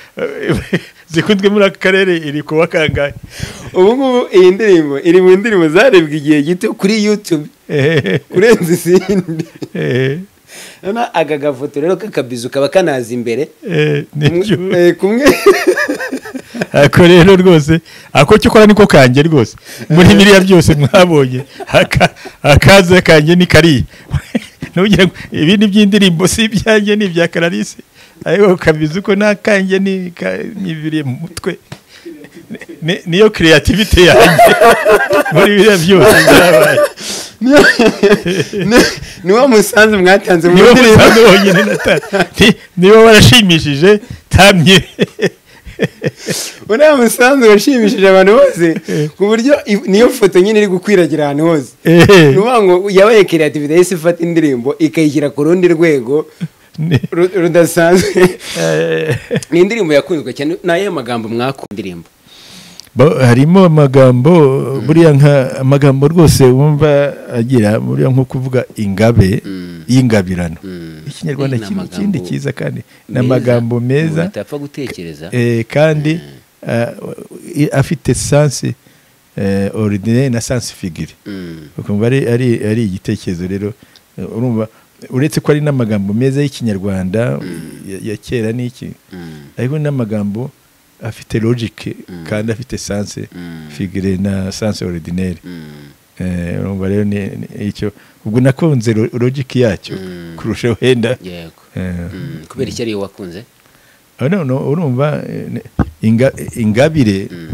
zikunzwe muri aka karere iri kuwa kangahe ubu ngubu iyi ndirimbo iri mu ndirimbo zarebwe igihe gito kuri youtube Eh, kurenza izindi eh, noneho aka gafoto rero k'akabizu kaba kanaza imbere eh, ni byo. Kumwe- eh, kumwe ako rero rwose ako cyo ukora niko kanjye rwose muri biriya byose mwabonye aka- akaza kanjye ni kariya nugira ngo ibindi by'indirimbo si ibyanjye ni ibya kararisi ariko kabizi ko nta kanjye ni ka- nyibiriye mu mutwe Ni- niyo creativity yanjye muri biriya byose byabaye ni- ni wo musanzu mwatanze mu nibo ndirimbo musanzu wonyine natanga nibo barashimishije tamye uriya musanzu washimishije abantu bose ku buryo i- niyo foto nyine iri gukwiragira ahantu hose Eh. ni ukuvuga ngo yabaye creativity yahise ifata indirimbo ikayishyira ku rundi rwego Ni- ru- rudasanzwe eh, ni indirimbo yakunzwe cyane ni ayahe magambo mwakunda indirimbo bo- harimo amagambo buriya nka amagambo rwose wumva agira buriya nko kuvuga ingabe y'ingabirano ikinyarwanda Eh, ni kiri amagambo ikindi cyiza kandi ni Meza. amagambo meza Umuntu atapfa gutekereza eh, kandi ah, i- afite sansi ordinaire na sansi figiri Mm. ukumva ari, ari, ari igitekerezo rero eh, urumva uretse ko ari n'amagambo meza y'ikinyarwanda ya, ya kera n'iki Mm. ariko n'amagambo afite logic kandi afite sanse Mm. figure na sanse ordinaire Mm. Eh, urumva rero ni ni icyo ubwo nakunze lo- logic yacyo Mm. kurusha wenda yego Eh, Mm. kubera icyo ariyo wakunze ah, no, no, urumva eh, ne- inga- ingabire Mm.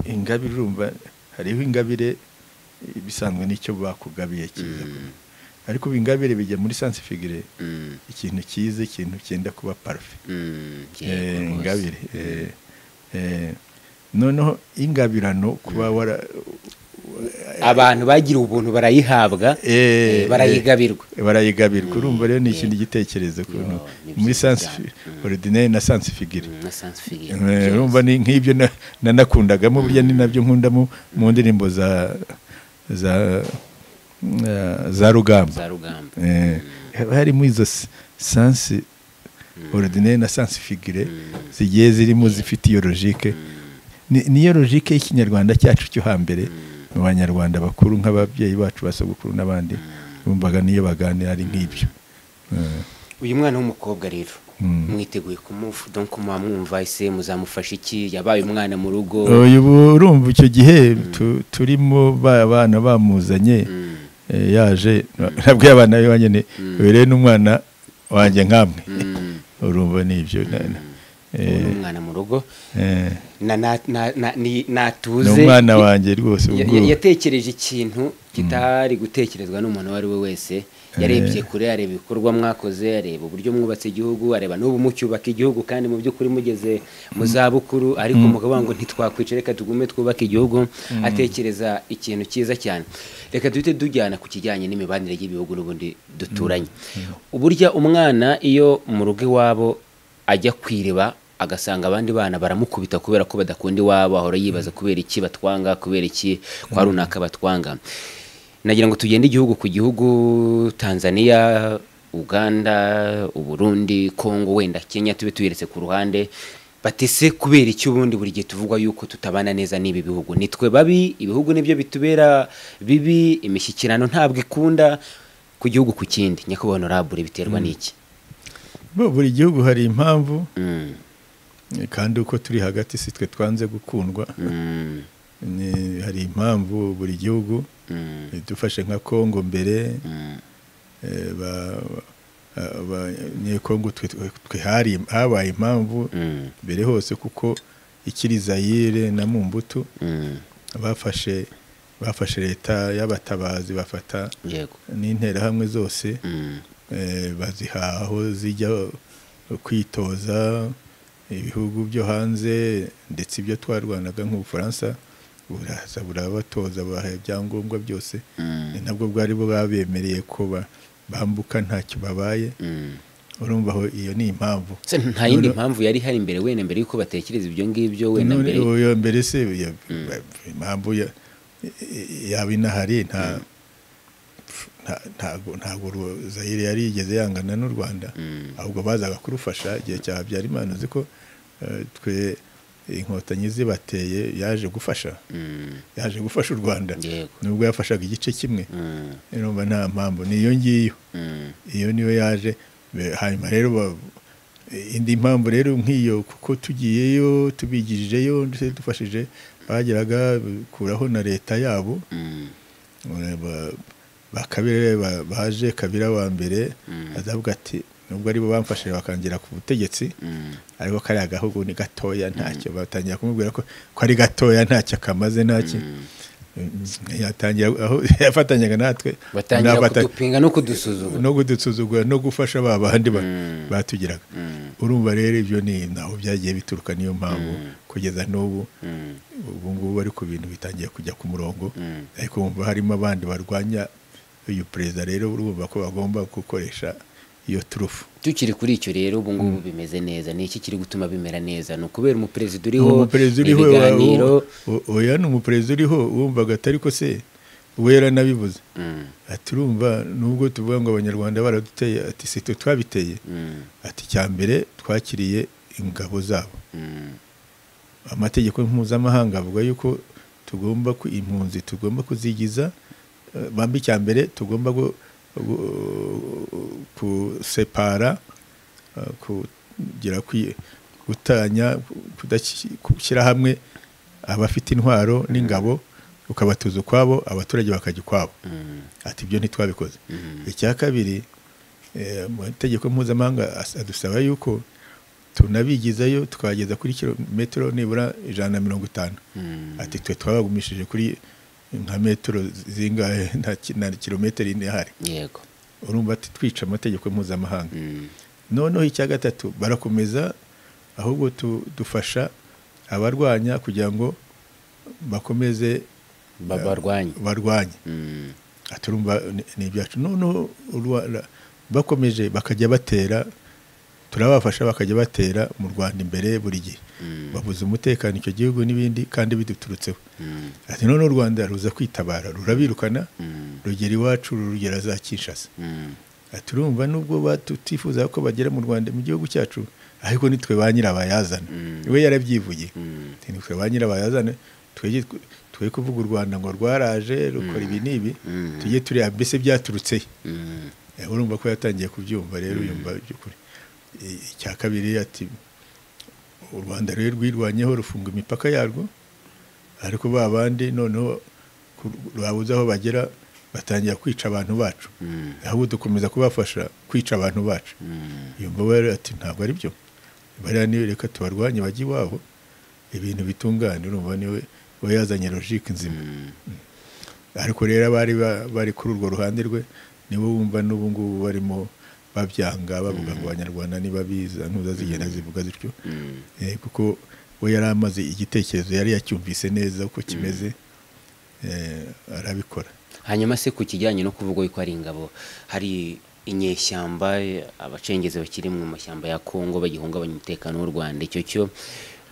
ingabire urumva hariho ingabire eh, bisanzwe n'icyo bakugabiye cyiza Mm. ariko ubu ingabire bijya muri sanse figire Mm. ikintu cyiza ikintu cyenda kuba parufe Mm. Yego Eh, rwose. ingabire eh, eh, noneho ingabirano kuba wara abantu bagira ubuntu barayihabwa eh, eh, barayigabirwa eh, barayigabirwa urumva rero ni ikindi gitekerezo ukuntu Yo, ni muri byiza sanse cyane. ordinaire na sanse figire Mm, na sans figure. Eh, Yes. urumva ni nk'ibyo na- nanakundagamo burya ni nabyo nkundamo mu ndirimbo za za eh, za rugamba za rugamba Eh, harimo izo s- sansi ordinaire na sansi figire zigiye zirimo zifite iyo logique Ni- niyo logique y'ikinyarwanda cyacu cyo hambere mu banyarwanda bakuru nk'ababyeyi bacu basogokuru n'abandi bumvaga niyo baganira ari nk'ibyo Eh, uyu mwana w'umukobwa rero Mm. mwiteguye kumufu donc muba mwumva ese muzamufasha iki yabaye umwana mu rugo uyu bu- urumva icyo gihe tu- turimo ba bana bamuzanye Mm. Eh, yaje nabwo abana be banyine uyu rero n'umwana wanjye nk'amwe Mm. urumva ni ibyo na- na- Ubu eh, ni umwana mu rugo eh, na- na- na- na- ni- ni natuze umwana wanjye rwose Ya- ubwo- ya- yatekereje ikintu kitari gutekerezwa n'umuntu uwo ari we wese yarebye kure areba ibikorwa mwakoze areba uburyo mwubatse igihugu areba n'ubu mucyubaka igihugu kandi mu by'ukuri mugeze mu zabukuru ariko mukavuga ngo ntitwakwica reka tugume twubake igihugu atekereza ikintu cyiza cyane reka duhite tujyana ku kijyanye n'imibanire y'ibihugu n'ubundi duturanye uburyo umwana iyo mu rugo iwabo ajya ku iriba agasanga abandi bana baramukubita kubera ko badakunda iwabo ahora yibaza kubera iki batwanga kubera iki kwa runaka batwanga nagira ngo tugende igihugu ku gihugu tanzania uganda uburundi kongo wenda kenya tube tuyeretse ku ruhande batese kubera iki ubundi buri gihe tuvugwa yuko tutabana neza n'ibi bihugu nitwe babi ibihugu nibyo bitubera bibi imishyikirano ntabwo ikunda ku gihugu ku kindi nyakubahwa honorable biterwa n'iki Bo, buri gihugu hari impamvu Mm, eh, kandi uko turi hagati si twe twanze gukundwa mm. Ni- hari impamvu buri gihugu Mm, eh, dufashe nka kongo mbere mm, eh, ba- ba- abanyekongo twe- twe twe hari habaye impamvu mm, mbere hose kuko ikiri zayire na mu mbuto mm. bafashe bafashe leta y'abatabazi bafata yego n'interahamwe zose Mm, eh, baziha aho zijya kwitoza ibihugu byo hanze ndetse ibyo twarwanaga nk'ubufaransa buraza burabatoza baha ibyangombwa byose mm, ni nabwo bwari bwabemereye ko ba- bambuka ntacyo babaye mm. urumva aho iyo ni impamvu Se nta yindi None- mpamvu yari ihari mbere wenda mbere yuko batekereza ibyo ngibyo wenda none mbere uyu mbere se ya- impamvu ya- yaba inahari nta nta- ntago ntago ru- Zaire yari yigeze yangana n'u Rwanda Mm. ahubwo bazaga kurufasha igihe cya Habyarimana uzi ko eh, twe inkotanyi zibateye yaje gufasha Mm, yaje gufasha u Rwanda Yego. nubwo yafashaga igice kimwe mm, urumva nta mpamvu niyo ngiyo mm, iyo niyo yaje Be- hanyuma rero ba- indi mpamvu rero nk'iyo kuko tugiyeyo tubigijeyo ndetse dufashije bageraga kuraho na leta yabo mm, Eh, ba- ba Kabila ba- baje kabira wa mbere azavuga ati nubwo aribo bamfashije bakangera ku butegetsi mm, ariko kariya gahugu ni gatoya ntacyo batangira kumubwira ko ko ari gatoya ntacyo kamaze ntacyo yatangiye aho yafatanyaga natwe batangira n'abata- kudupinga no kudusuzugura no kudusuzugura no gufasha ba bandi ba- batugiraga urumva rero ibyo ni naho byagiye bituruka niyo mpamvu kugeza n'ubu ubu ngubu bari ku bintu bitangiye kujya ku murongo ariko wumva harimo abandi barwanya uyu perezida rero urumva ko bagomba gukoresha iyo turufu tukiri kuri icyo rero ubu ngubu bimeze neza ni iki kiri gutuma bimera neza ni ukubera umuperezida uriho umuperezida uriho wa- ibiganiro o- oya ni umuperezida uriho wumvaga atari ko se we yaranabivuze Mm, ati urumva nubwo tuvuga ngo abanyarwanda baraduteye ati si twe twabiteye mm, ati icya mbere twakiriye ingabo zabo mm, amategeko mpuzamahanga avuga yuko tugomba ku impunzi tugomba kuzigiza eh, bambi icya mbere tugomba gu- gu- kusepara eh, kugira kwi- gutanya kudaki- gushyira hamwe abafite intwaro n'ingabo ukabatuza ukwabo abaturage bakajya ukwabo mm, ati ibyo ntitwabikoze Mhm. icya kabiri eh, amategeko mpuzamahanga as- adusaba yuko tunabigizayo tukageza kuri kilometero nibura ijana na mirongo itanu mm. ati twe twabagumishije kuri nka metero zingahe nta ki- na kilometero ine ihari yego urumva ati twica amategeko mpuzamahanga Mm, noneho icya gatatu barakomeza ahubwo tu- dufasha abarwanya kugira ngo bakomeze babarwanye barwanye Mm, aturumva ni- ni ibyacu noneho urwa- ra- bakomeje bakajya batera turabafasha bakajya batera mu rwanda imbere buri gihe Mm. babuze umutekano icyo gihugu n'ibindi kandi biduturutseho mm, ati noneho u rwanda ruza kwitabara rurabirukana mm, rugera iwacu rugera za kinshasa mm. ati urumva nubwo tutifuza ko bagera mu rwanda mu gihugu cyacu ariko nitwe ba nyirabayazana Mm. we yarabyivugiye Mm. Ati, nitwe ba nyirabayazana twege twe kuvuga u rwanda ngo rwaraje rukora ibi n'ibi Mm. tujye tureba mbese byaturutse he Mm, Eh, urumva ko yatangiye kubyumva rero yumva by'ukuri I- icya kabiri ati u rwanda rero rwirwanyeho rufunga imipaka yarwo ariko ba bandi noneho ku- babuze aho bagera batangira kwica abantu bacu mm, ahubwo dukomeza kubafasha kwica abantu bacu mm, yumva we rero ati ntabwo ari byo bariya niwe reka tubarwanye bajye iwabo ibintu bitungane urumva niwe we yazanye logike nzima mm. ariko rero abari ba- bari kuri urwo ruhande rwe nibo bumva n'ubu ngubu barimo babyanga bavuga ngo abanyarwanda ntibabiza ntuza zigenda zivuga zityo Mm. Eh, kuko we yari amaze igitekerezo yari yacyumvise neza uko kimeze eh, arabikora hanyuma se ku kijyanye no kuvuga yuko ari ingabo hari inyeshyamba abacengezi bakiri mu mashyamba ya kongo bagihungabanya umutekano w'u rwanda icyo cyo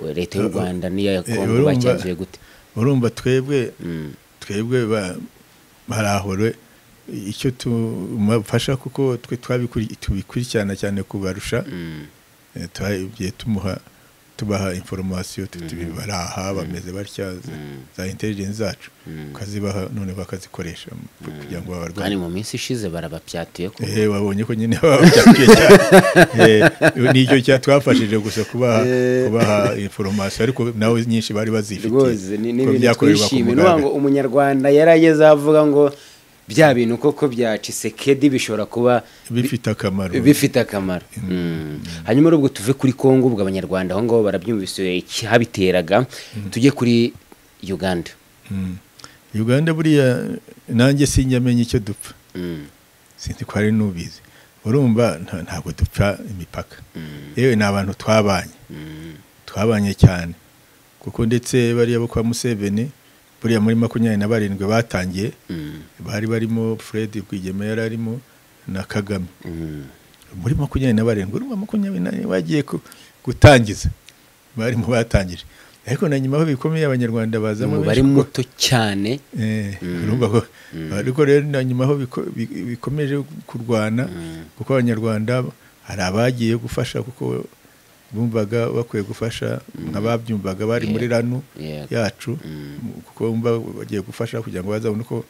eh, leta y'u rwanda n'iya Eh, kongo urumva- bacyanzuye gute urumva twebwe Mm, twebwe ba- barahore icyo tumufasha kuko twe twabikuri- tubikurikirana cyane kubarusha mm, Eh, twagiye tumuha tubaha informasiyo tutibaraha bameze batya za- za intelligence zacu ukazibaha none bakazikoresha mu- kugira ngo kandi babarwanye mu minsi ishize barababyatuye ko ehe wabonye ko nyine babyatuye cyane nicyo cya twafashije gusa kubaha kubaha informasiyo ariko nawe nyinshi bari rwose ni bazifitiye kuko n'ibintu byakorerwa ku twishimye ni mugaragaro. ngo umunyarwanda yari ageze aho avuga ngo bya bintu koko byacitse kedi bishobora kuba bifite akamaro bifite akamaro Mm. hanyuma rero ubwo tuve kuri kongo ubwo abanyarwanda aho ngaho barabyumvise icyabiteraga tujye kuri uganda Mm. uganda buriya nanjye sinjyamenya icyo dupfa mm, sinzi ko hari n'ubizi urumva nta- ntabwo dupfa imipaka yewe ni abantu twabanye mm, twabanye cyane kuko ndetse bariya bo kwa museveni buriya muri makumyabiri na barindwi batangiye mm, bari barimo fred rwigema yari arimo na kagame mm, muri makumyabiri na barindwi urumva makumyabiri na barindwi bagiye ku- gutangiza barimo batangije ariko na nyuma aho bikomeye abanyarwanda bazamo umubare benshi kuko- muto cyane Eh, urumva ko ariko rero na nyuma aho biko- bi- bikomeje kurwana kuko abanyarwanda hari abagiye gufasha kuko bumvaga bakwiye gufasha nk'ababyumvaga bari muri ranu Yego. yacu mu- kuko bumva bagiye gufasha kugira ngo bazabone uko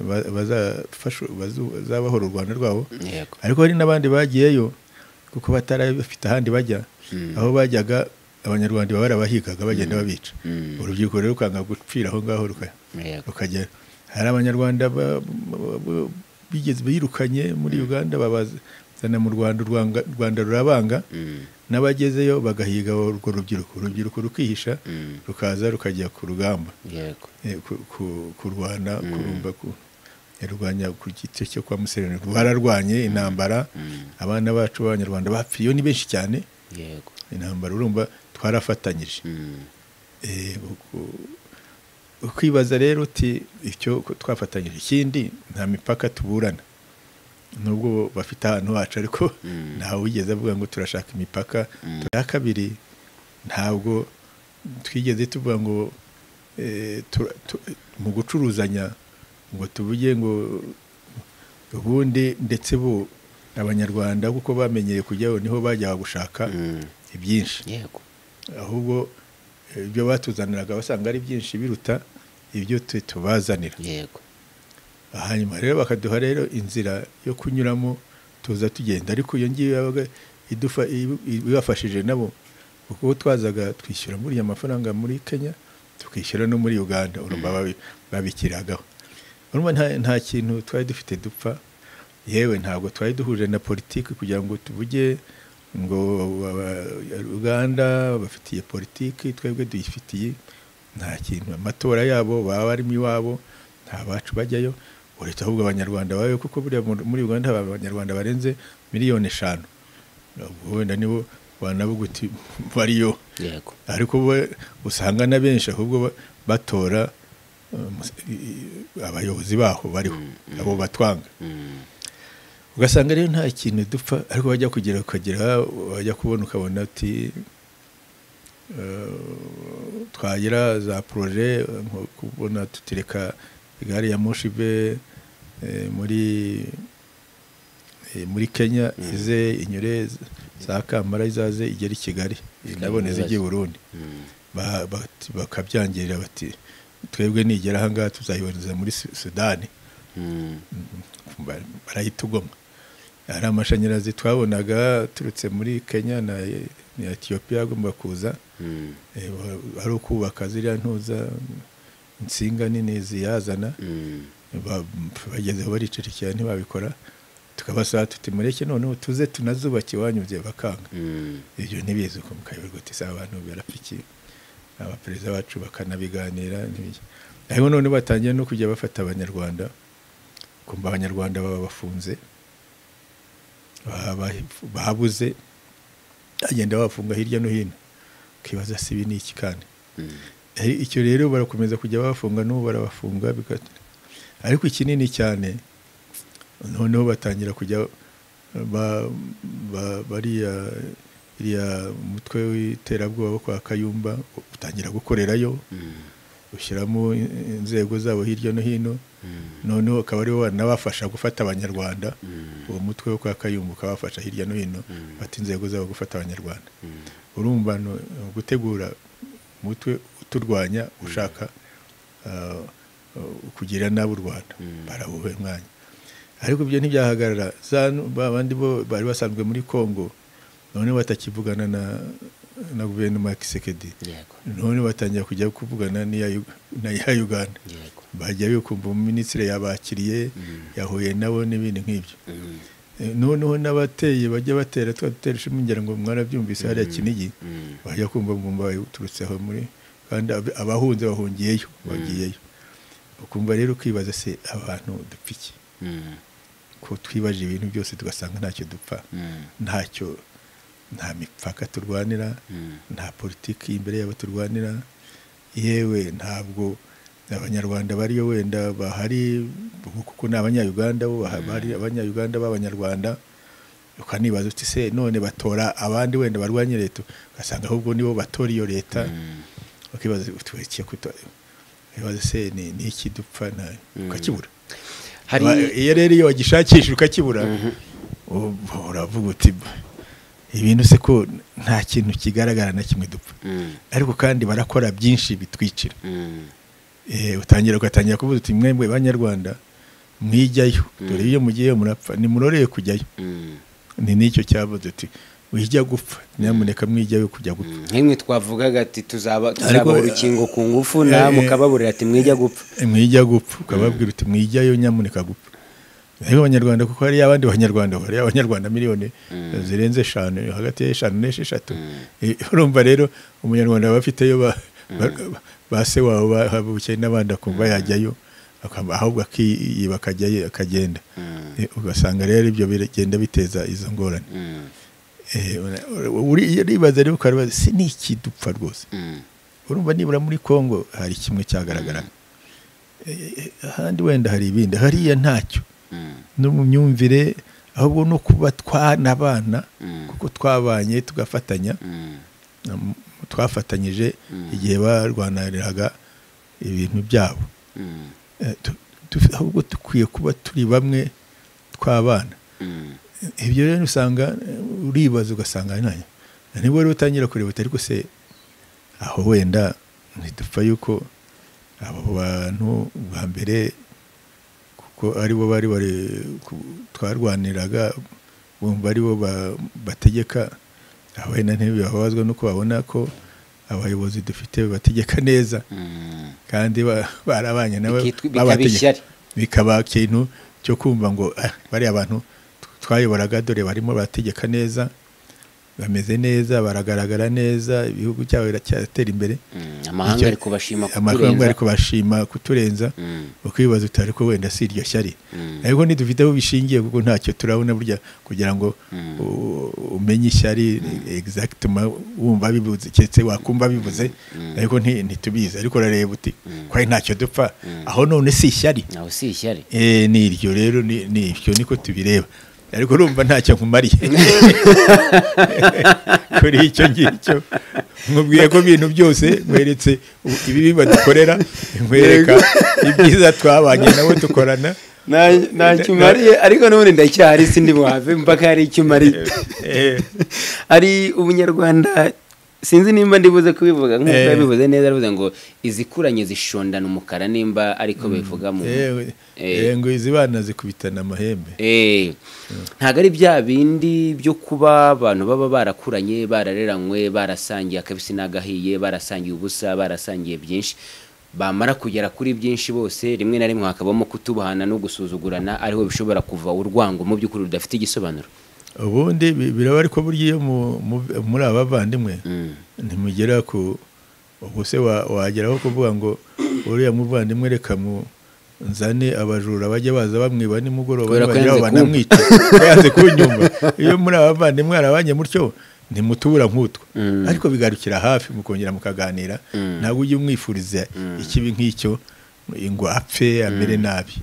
ba- bazafasha- bazu- bazabahora u rwanda rwabo yego ariko hari n'abandi bagiyeyo kuko batari bafite ahandi bajya aho bajyaga abanyarwanda baba barabahigaga bagenda babica Mm. urubyiruko rero rukanga gupfira aho ngaho ruka- yego rukajya hari abanyarwanda ba- ba- ba- bigeze birukanye muri uganda babaza zana mu rwanda u Rwanga- u rwanda rurabanga n'abagezeyo bagahiga urwo rubyiruko urubyiruko rukihisha rukaza rukajya ku rugamba yego eh, ku- ku- kurwana kurumva ku yarwanya ku giti cyo kwa musenyeri rwararwanye intambara abana bacu b'abanyarwanda bapfiyeho ni benshi cyane yego intambara urumva twarafatanyije Mm. Eh, uku- ukwibaza rero uti icyo ko twafatanyije ikindi nta mipaka tuburana nubwo bafite ahantu hacu ariko ntawe wigeze avuga ngo turashaka imipaka ya kabiri ntabwo twigeze tuvuga ngo eh, tura- tu- mu gucuruzanya ngo tuvuge ngo ubundi ndetse bo abanyarwanda kuko bamenyeye kujyaho niho bajyaga gushaka Mm. ibyinshi yego ahubwo eh, ibyo batuzaniraga basanga ari byinshi biruta ibyo twe tubazanira yego hanyuma rero bakaduha rero inzira yo kunyuramo tuza tugenda ariko iyo ngiyo yabaga idufa- ibu- ibafashije nabo kuko twazaga twishyura muri ya mafaranga muri kenya tukishyura no muri uganda urumva babi- babikiragaho urumva nta, nta kintu twari dufite dupfa yewe ntabwo twari duhuje na politiki kugira ngo tuvuge ngo aba- uganda bafitiye politiki twebwe duyifitiye nta kintu amatora yabo baba barimo iwabo nta bacu bajyayo uretse ahubwo abanyarwanda babe kuko buriya mu- muri uganda haba abanyarwanda barenze miliyoni eshanu Ubwo wenda nibo wanavuga uti bariyo yego ariko bo usanga na benshi ahubwo ba- batora um, i- i- abayobozi baho bariho abo batwanga Mm. ugasanga rero nta kintu dupfa ariko wajya kugera ukagera wajya kubona ukabona uti eh, twagira za poroje nko kubona tutereka gari ya moshi ive eh, muri eh, muri kenya ize inyure z- za kamara izaze igere i kigali nabone ibibazo. zijye i burundi Mm. ba- bati- bakabyangirira bati twebwe nigera ahangaha tuzayiboneza muri Su- sudani Mm. ba- barahita ugoma hari amashanyarazi twabonaga aturutse muri kenya na na etiyopiya agomba kuza Mm. Eh, wa- ari ukubaka ziriya ntuza insinga nini ziyazana Mm. Ba- bagezeho baricecekera ntibabikora tukabasaba tuti mureke noneho tuze tunazubake iwanyu bye bakanga Mm. ibyo ntibizi uko mukayoberwa uti saa abantu barapfikiye abaperezida bacu bakanabiganira n'ibiki. ariko none batangiye no kujya bafata abanyarwanda kumva abanyarwanda baba bafunze baba bahi- babuze agenda bafunga hirya no hino ukibaza si ibi ni iki kandi Mm. Eh, icyo rero barakomeza kujya bafunga n'ubu barabafunga bigat- ariko ikinini cyane noneho batangira kujya ba- ba- bariya iriya mutwe w'iterabwoba wo kwa kayumba utangira gukorerayo Mm. ushyiramo in- inzego zabo hirya no hino noneho akaba aribo banabafasha gufata abanyarwanda uwo mutwe wo kwa kayumba ukabafasha hirya no hino bata inzego zabo gufata abanyarwanda urumva ni ugutegura umutwe uturwanya ushaka ah, ah, kugira nabi u rwanda barawuha umwanya ariko ibyo ntibyahagarara za nu- ba bandi bo bari basanzwe muri congo none batakivugana na na guverinoma ya kisekedi yego none batangira kujya kuvugana n'iya Yu- na ya uganda yego bajyayo kumva minisitiri yabakiriye yahuye nabo n'ibindi nk'ibyo Mm. Eh, noneho n'abateye bajya batera tuba dutera ishema ngira ngo mwarabyumvise hariya kinigi Mm. bajya kumva mwumva uturutse aho muri kandi ab- abahunze bahungiyeyo bagiyeyo ukumva rero ukibaza se abantu dupfa iki Mm. ko twibaje ibintu byose tugasanga ntacyo dupfa Mm. ntacyo nta mipaka turwanira Mm. nta politiki imbere yabo turwanira yewe ntabwo abanyarwanda bariyo wenda bahari ubu kuko ni abanyayuganda bo baha- bari abanyayuganda b'abanyarwanda ukanibaza uti se none batora abandi wenda barwanya leta ugasanga ahubwo nibo batora iyo leta ukibaza uti "Iki kuto- ukibaza se ni ni iki dupfa na- ukakibura hari Ba- iyo rero iyo wagishakisha ukakibura ubu- uravuga uti "Ba, ibintu se ko nta kintu kigaragara na kimwe dupfa Mm. ariko kandi barakora byinshi bitwicira Mm. Eh, utangira ugatangira kuvuga uti mwebwe banyarwanda mwijyayo dore iyo mugiyeyo murapfa nimuroreye kujyayo Mm. ni n'icyo cyavuze uti wijya gupfa nyamuneka mwijyayo kujya gupfa nk'imwe twavugaga ati Ariko- tuzaba tuzabaha urukingo ku ngufu namwe Eh, ukababurira ati mwijya gupfa mwijya gupfa ukababwira uti mwijyayo nyamuneka gupfa ariko abanyarwanda kuko hari abandi banyarwanda hari abanyarwanda miliyoni zirenze eshanu hagati y'eshanu n'esheshatu Eh, urumva rero umunyarwanda aba afiteyo ba- ba- ba se wawe bahabukiye n'abandi akumva yajyayo akaba- ahubwo akiyiba akajyayo akagenda Eh, ugasanga rero ibyo bigenda biteza izo ngorane Eh, ura- ura- uri- iyo uribaza rero ukaba uribaza, se ni iki dupfa rwose urumva nibura muri congo hari kimwe cyagaragara Eh, ahandi wenda hari ibindi hariya ntacyo no mu myumvire ahubwo no kuba twanabana kuko twabanye tugafatanya um, twafatanyije igihe barwaniriraga ibintu byabo Eh, tu- tu- ahubwo dukwiye kuba turi bamwe twabana ibyo rero usanga eh, uribaza ugasanga nanjye nibwo rero utangira kurebata ariko se aho wenda ntidupfa yuko abo bantu bwa mbere kuko ari bo bari bari ku- twarwaniraga bumva ari bo ba- bategeka aho wenda ntibabazwa nuko babona ko abayobozi dufite bategeka neza kandi ba- barabanye nawe Bikitwa- bikaba babategeka. ishyari. bikaba ikintu cyo kumva ngo "Ah, bariya bantu twayoboraga dore barimo barategeka neza bameze neza baragaragara neza ibihugu cyabo biracyatera imbere amahanga Icyo- ari kubashima amahanga ari kuturenza kubashima kuturenza Mm. ukibaza uti ariko wenda si iryo shyari ariko ntidufite aho bishingiye kuko ntacyo turabona burya kugira ngo u- umenye ishyari exactement wumva bivuze keretse wakumva bivuze ariko nti- ntitubizi ariko urareba uti kwari ntacyo dupfa aho none si ishyari nawe si ishyari Eh, ni iryo rero ni ni ibyo niko tubireba ariko urumva ntacyo nkumariye kuri icyo ngicyo nkubwiye ko ibintu byose nkweretse u- ibibi badukorera nkwereka ibyiza twabanye nabo dukorana ntacyo umariye ariko n'ubundi ndacyahari sindi buhave mpaka hari icyo umariye Eh, hari ubunyarwanda sinzi nimba ndibuze kubivuga nk'uko Eh. yabivuze neza aravuze ngo izikuranye zishondana umukara nimba ariko bivuga mu eh, Eh. eh, ngo izi bana zikubitana amahembe Eh, ntabwo ari bya bindi byo kuba abantu baba barakuranye barareranywe barasangiye akabisi n'agahiye barasangiye ubusa barasangiye byinshi bamara kugera kuri byinshi bose rimwe na rimwe hakabamo kutubuhana no gusuzugurana ariho bishobora kuva urwango mu by'ukuri rudafite igisobanuro ubundi bi- biraba ariko burya iyo mu- mu- muri abavandimwe Mm. ntimugera ku ubwo se wa- wageraho kuvuga ngo uriya muvandimwe reka mu nzane abajura bajya baza bamwiba nimugoroba Kubera ko nibageraho yanze banamwica yanze kunyumva iyo muri abavandimwe harabanye mutyo ntimutubura nk'utwo ariko bigarukira hafi mukongera mukaganira ntabwo ujya umwifuriza ikibi nk'icyo ngo apfe amere nabi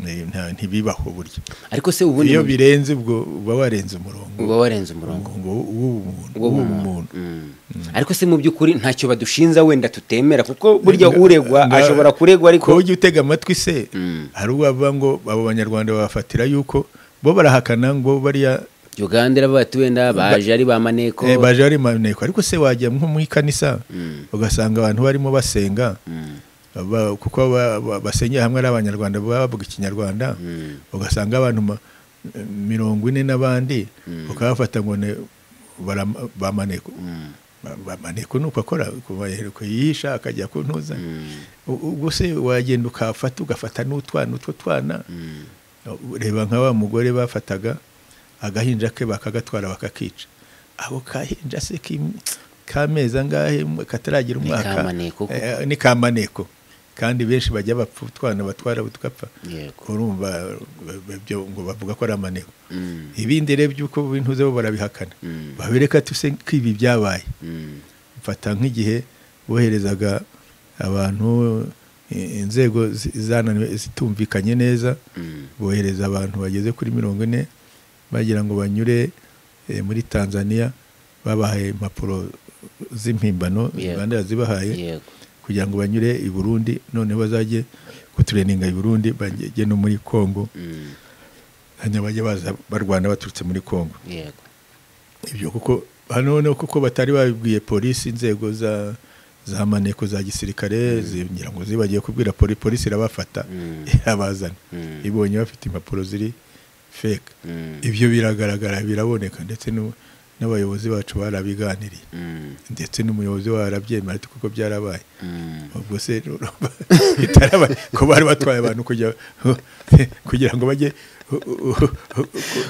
Eh, nta- ntibibaho burya ariko se ubundi iyo mu- birenze ubwo uba warenze umurongo uba warenze umurongo ngo w'ubumuntu Uwo w'ubumuntu Mm. ariko se mu by'ukuri ntacyo badushinza wenda tutemera kuko burya Nga- uregwa nga- ashobora kuregwa ko ariko ujya utega amatwi se Mm. hari ubwo bavuga ngo abo banyarwanda babafatira yuko bo barahakana ngo bariya uganda iravuga ati wenda baje ari ba maneko eh, baje bari maneko ariko se wajya nko mu ikanisa ugasanga abantu barimo basenga ba- kuko ba- ba- basengera hamwe ari abanyarwanda baba bavuga ikinyarwanda ugasanga abantu ma- mirongo ine n'abandi ukabafata ngo ni bara- ba maneko Ba- ba- maneko ni uko akora kuva ahereko yihisha akajya kuntuza U- ubwo se wagenda ukafata ugafata n'utwana utwo twana reba nka wa mugore bafataga agahinja ke bakagatwara bakakica ako kahinja se kim- k'amezi angahe mu- kataragira umwaka kamaneko kuko. Eh, ni kamaneko kandi benshi bajya bapfa utwana batwara tugapfa Yego. urumva ba- ba- byo ngo bavuga ko ari amaneko ibindi rero by'uko bintuze bo barabihakana Mm. babereka tuse ko ibi byabaye Mm. mfata nk'igihe boherezaga abantu i- inzego zi- zananiwe zitumvikanye neza Mm. bohereza abantu bageze kuri mirongo ine bagira ngo banyure eh, muri tanzania babahaye impapuro z'impimbano Yego. uganda yazibahaye yego kugira ngo banyure i burundi noneho bazajye kutureninga i burundi bajye no muri congo Mm. hanyuma bajye baza barwana baturutse muri congo yego ibyo kuko hano noneho kuko batari babibwiye polisi inzego za za maneko za gisirikare zigira ngo zibagiye kubwira poli- polisi irabafata Mm. irabazana Mm. ibonye bafite impapuro ziri fake Mm. ibyo biragaragara biraboneka ndetse n'u- n'abayobozi bacu barabiganiriye ndetse n'umuyobozi we arabyemera ati kuko byarabaye ubwo se urumva bitarabaye ko bari batwaye abantu kujya kugira ngo bajye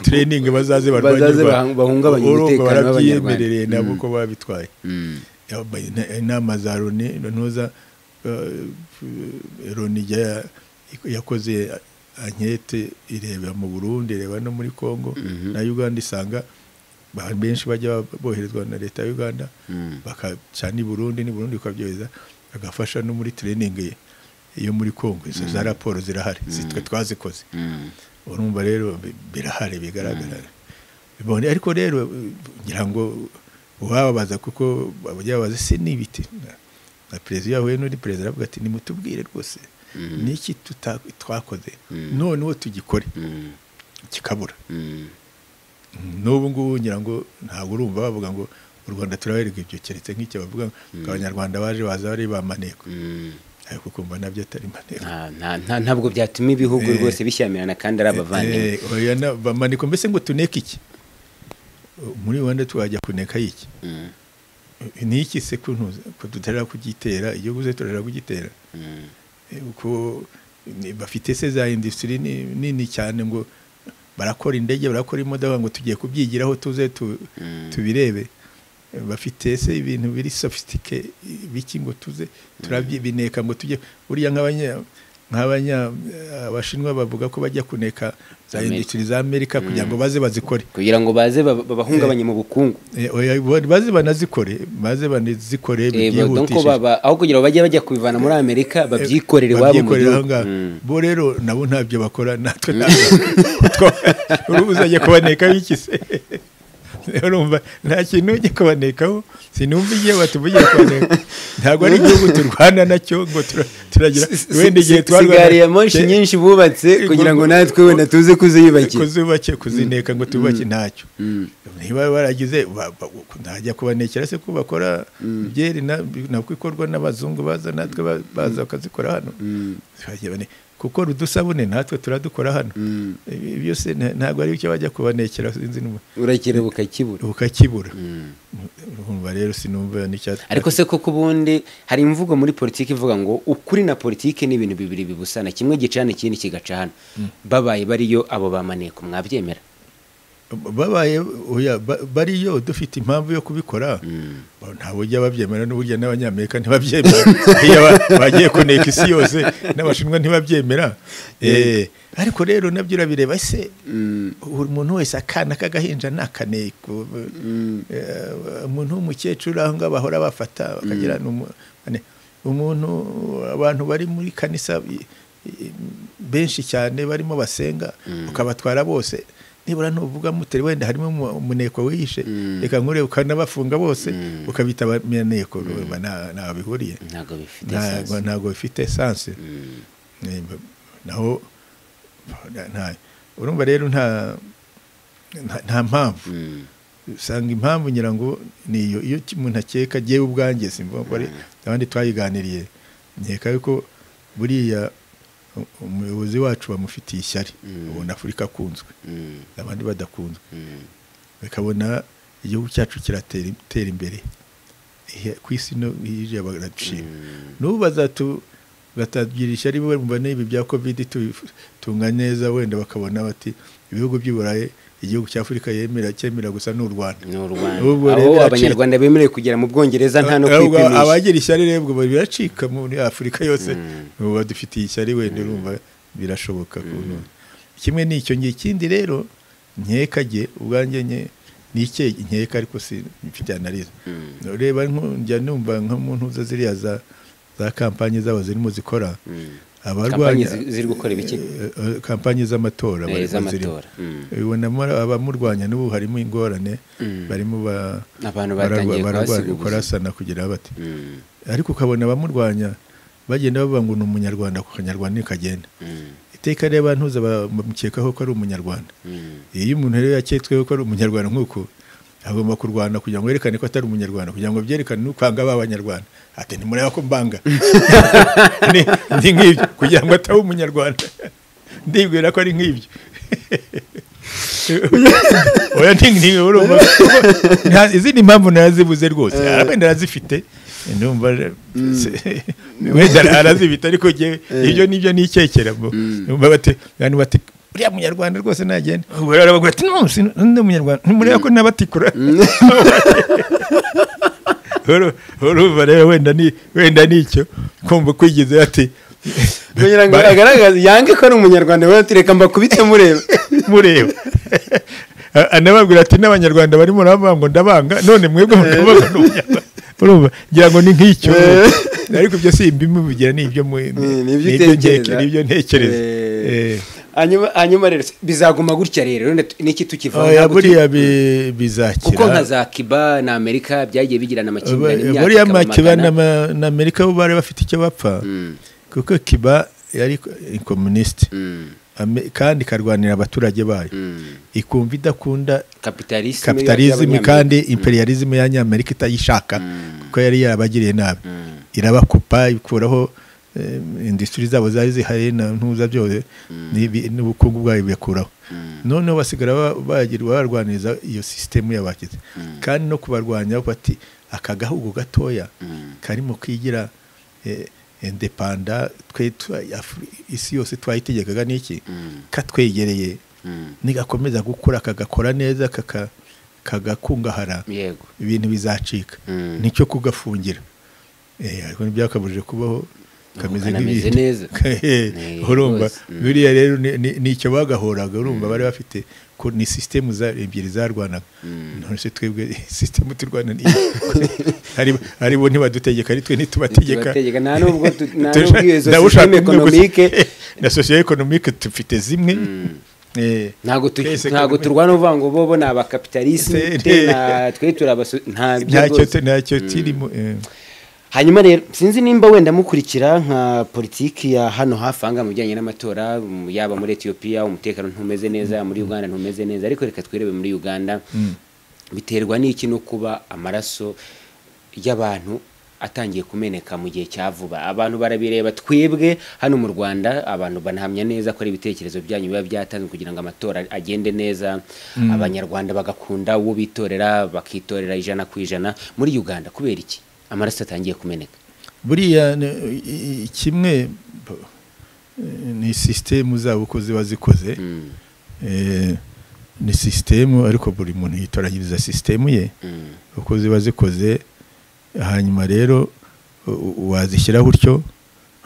tureyiningi bazaze Bazaze bahang- bahungabanye urumva umutekano w'Abanyarwanda. barabyiyemerereye nabo ko babitwaye Mm. Yambaye ina- inama za loni ntuza loni yakoze ankete ireba mu burundi ireba no muri congo Mhm. na uganda isanga ba- benshi bajya boherezwa na leta ya uganda Mm. bakacana i burundi ni burundi bakabyohereza bagafasha no muri training yo muri congo izo za raporo zirahari zitwe twazikoze Mm. urumva rero bi- birahari bigaragara bibone ariko rero eh, ngira ngo uwababaza kuko ababaza se n'ibiti Na- na perezida yahuye n'undi perezida aravuga ati nimutubwire rwose Mhm. niki tuta- twakoze Mhm. none uwo tugikore Mm. kikabura Mm. n'ubu ngubu ngira ngo ntabwo urumva bavuga ngo u rwanda turaberwa ibyo keretse nk'icyo bavuga ngo abanyarwanda baje baza bari ba maneko Mm. ariko kumva nabyo atari maneko Nta- nta- nta- ntabwo byatuma ibihugu Eh. rwose bishyamirana kandi ari abavandimwe Eh, oya na- ba maneko mbese ngo tuneke iki muri rwanda twajya kuneka iki Mm. ni iki se ko ntuzi- ko dutarera kugitera igihugu se turarira kugitera Mm. Eh, uko ni- bafite se za industry ni- nini cyane ngo barakora indege barakora imodoka ngo tugiye kubyigiraho tuze tu, Mm. tubirebe Eh, bafite se ibintu biri sofistike biki ngo tuze turabyibineka ngo tujye buriya nk'abanya nk'abanya eh, abashinwa bavuga ko bajya kuneka za Amerika. industry za Amerika kugira ngo baze bazikore kugira ngo baze baba- babahungabanye mu bukungu Eh, oya, bo- baze banazikore baze banazikore Eba, donc byihutishe. baba- aho kugira ngo bajye bajya kubivana muri amerika babyikorere iwabo mu babyikorera gihugu ahangaha Mm. bo rero nabo ntabyo bakora natwe ntabyo utwo- urubu uzajya kubaneka bikise urumva nta kintu ujya kubanekaho sinumva igihe batuvugiye kubaneka ntabwo ari igihugu turwana nacyo ngo tura- turagira wenda igihe twarwana sigari ya moshi nyinshi bubatse kugira ngo natwe wenda tuze kuziyubakira kuzubake kuzineka ngo tubake ntacyo Mm. niba baragize ba- ba- ntajya kubanekera se ko bakora byeri na- nabwo ikorwa n'abazungu baza natwe ba- baza bakazikora hano Bagira bane, kuko udusabune natwe turadukora hano Mm. Ibi byose nta- ntabwo ari icyo bajya kubanekera sinzi n'ubu- urakira bukakibura ukakibura Mm. urumva rero sinumva n'icyatsi ariko se koko ubundi hari imvugo muri politiki ivuga ngo ukuri na politiki ni ibintu bibiri bibusana kimwe gicana ikindi kigacana babaye bariyo abo bamaneko mwabyemera babaye oya, ba- bariyo dufite impamvu yo kubikora Mm. Ba- ntabwo ujya babyemera n'uburyo n'abanyamerika ntibabyemera iyo ba- bagiye kuneka isi yose n'abashinwa ntibabyemera Eh, ariko rero nabyo urabireba ese Mm. buri muntu wese akana k'agahinja ni akaneko Mm. Eh, umuntu w'umukecuru aho ngaho bahora bafata bakagira n'umu- ane- umuntu abantu bari muri kanisa i- i- benshi cyane barimo basenga ukabatwara bose nibura ntuvuga mutari wenda harimo umu- umuneko wihishe reka nkure ukanabafunga bose ukabita abaneko urumva nta- ntaho bihuriye ntabwo bifite ntago esansi. ntago bifite esanse Mm. Eh, mba- naho nta- nta- urumva rero nta nta- nta mpamvu Mm. usanga impamvu ngira ngo niyo iyo ki- umuntu akeka agiye ubwanjye simva ko ari abandi twayiganiriye nkeka yuko buriya u- umuyobozi wacu bamufitiye ishyari ubona afurika akunzwe Mm. abandi badakunzwe Mm. bakabona igihugu cyacu kiratera im- tera imbere Ihe- ku isi no hirya baradushima n'ubu bazatu batatugira ishyari bumva n'ibi bya kovide tubitunga neza wenda bakabona bati ibihugu by'i burayi igihugu cy'afurika yemera cyemera gusa n'u rwanda ni u rwanda Ubwo aho rero yaciye- abanyarwanda bemerewe kugera mu bwongereza nta no Ahubwo kwipimisha abagira ishyari rero ubwo biracika muri afurika yose ubu badufitiye ishyari wenda urumva birashoboka kuntu kimwe n'icyo ngiye ikindi rero nkekage ubwanjye nke nike nkeka ariko si mfite analize reba nko- njya numva nk'umuntu uza ziriya za za kampanye zabo zirimo zikora kampani abarwanya ziri gukora ibiki Eh, eh, kampanye z'amatora Eh, barimo z'amatora. zirimo. Mm. Ubonamo abamurwanya n'ubu harimo ingorane Mm. barimo ba- Abantu baragwa- batangiye baragwa- kuhasiga ubuzima. kurasana kugira bati Mm. ariko ukabona abamurwanya bagenda bavuga ngo ni umunyarwanda ku kanyarwanda ntikagenda Mm. iteka rero bantuza bamukekaho ko ari umunyarwanda Mm. iyo umuntu rero yaketsweho ko ari umunyarwanda nk'uko agomba kurwana kugira ngo yerekane ko atari umunyarwanda kugira ngo byerekane n'ukwanga ba banyarwanda ati ntimureba ko mbanga Ni- ndi nk'ibyo kugira ngo ataba umunyarwanda ndibwira ko ari nk'ibyo oya ntingi urumva nta izindi mpamvu narazibuze rwose hari wenda arazifite ndumva se- wenda arazibita ariko njyewe ibyo nibyo nicyekera bo numva bati abantu bati uriya munyarwanda rwose nagenda ubu rero bavuga ati no sino- ndi umunyarwanda mureba ko nabatikura Uru- urumva rero wenda ni wenda nicyo kumva kwigize ati kugira ngo Ba- agaragaze yange ko ari umunyarwanda we tureka mbakubite mureba mureba A- anababwira ati n'abanyarwanda barimo nabo ngo ndabanga none mwebwe mukabanga n'umunyarwanda urumva ngira ngo ni nk'icyo ariko ibyo si imbimubigira ni ibyo mu- Ni- ni ni ibyo ibyo utekereza. ntekere- ni ibyo ntekereza Eh. Eh. hanyuma hanyuma rero bizaguma gutya rero rero n'iki tukivaho Oya, ntabwo tu- buriya bi- bizakira kuko nka za kiba na amerika byagiye bigirana amakimbirane Ba- imyaka buriya ikabamagana. makiba na ma- na amerika bo bari bafite icyo bapfa Mm, kuko kiba yari komunisite mm, kandi ikarwanira abaturage bayo mm. ikumva idakunda Capitalism kapitalizimi y'abanyamerika. kandi imperializimi y'abanyamerika itayishaka kuko yari yarabagiriye nabi irabakupa ikuraho eh, industry zabo zari zihari na ntuza byose n'ibi- n'ubukungu bwayo buyakuraho noneho basigara ba- bagirwa barwaniriza iyo sisitemu yabakize kandi no kubarwanya bati aka gahugu gatoya karimo kigira eh, indepanda twe twa- Afri- isi yose twayitegekaga n'iki katwegereye nigakomeza gukura kagakora neza kaka- kagakungahara yego ibintu bizacika Mm. nicyo kugafungira Eh, ariko ntibyakabujije kubaho kameze kanameze nk'ibindi. neza. Eh, Eh, urumva rwose. Mm. biriya rero ni- ni- nicyo bagahoraga urumva bari bafite ko ni sisitemu za- ebyiri zarwanaga none se twebwe sisitemu turwana ni Ari- ari bo ntibadutegeka ari twe ntitubategeka Ntitubategeka, nta n'ubwo tu- nta Turashaka- n'ubwo iyo ndabona ushaka sosiyete umwe gusa. ekonomike. na sosiyo ekonomike dufite zimwe Eh, ntabwo tu- twese ntabwo ekonomi- turwana uvuga ngo bo bo ni abakapitalisme Se- twe na- twe turabasu ntabyo ntacyo rwose ntacyo kirimo eh. hanyuma rero sinzi nimba wenda mukurikira nka politiki ya hano hafi aha ngaha mu bijyanye n'amatora mm, yaba muri etiyopiya umutekano ntumeze neza muri uganda ntumeze neza ariko reka twirebe muri uganda biterwa n'iki no kuba amaraso y'abantu atangiye kumeneka mu gihe cya vuba abantu barabireba twebwe hano mu rwanda abantu banahamya neza ko ari ibitekerezo byanyu biba byatanzwe kugira ngo amatora agende neza abanyarwanda bagakunda uwo bitorera bakitorera ijana ku ijana muri uganda kubera iki amaraso atangiye kumeneka buriya ni- i- i- kimwe bo- ni sisitemu zabo uko ziba zikoze Mm, Eh, ni sisitemu ariko buri muntu yitoranyiriza sisitemu ye mm, uko ziba zikoze hanyuma rero u- u- wazishyiraho utyo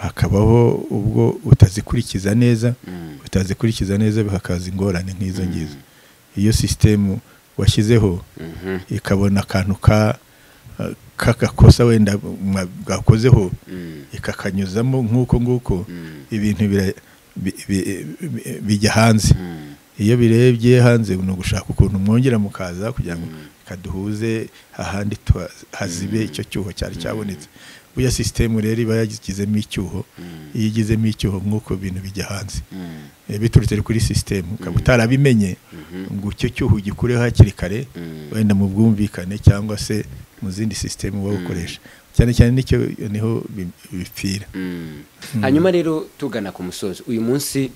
hakabaho ubwo utazikurikiza neza mm, utazikurikiza neza hakaza ingorane nk'izo ngizo iyo sisitemu washyizeho mhm, ikabona akantu ka k'agakosa wenda mwa- bwakozeho mm, ikakanyuzamo nk'uko nguko mm, ibintu bira- bi- bi- bi- bijya hanze mm, iyo birebye hanze ni ugushaka ukuntu mwongera mukaza kugira ngo kaduhuze ahandi tuha- hazibe icyo cyuho cyari cyabonetse buriya sisitemu rero iba yagizemo icyuho iyo igizemo icyuho nk'uko ibintu bijya hanze mm, Eh, biturutse kuri sisitemu ukaba utarabimenye ngo icyo cyuho gikureho hakiri kare Mm. wenda mu bwumvikane cyangwa se mu zindi sisitemu uba ukoresha cyane cyane nicyo niho bi- bipfira mm. hanyuma rero tugana ku musozi uyu munsi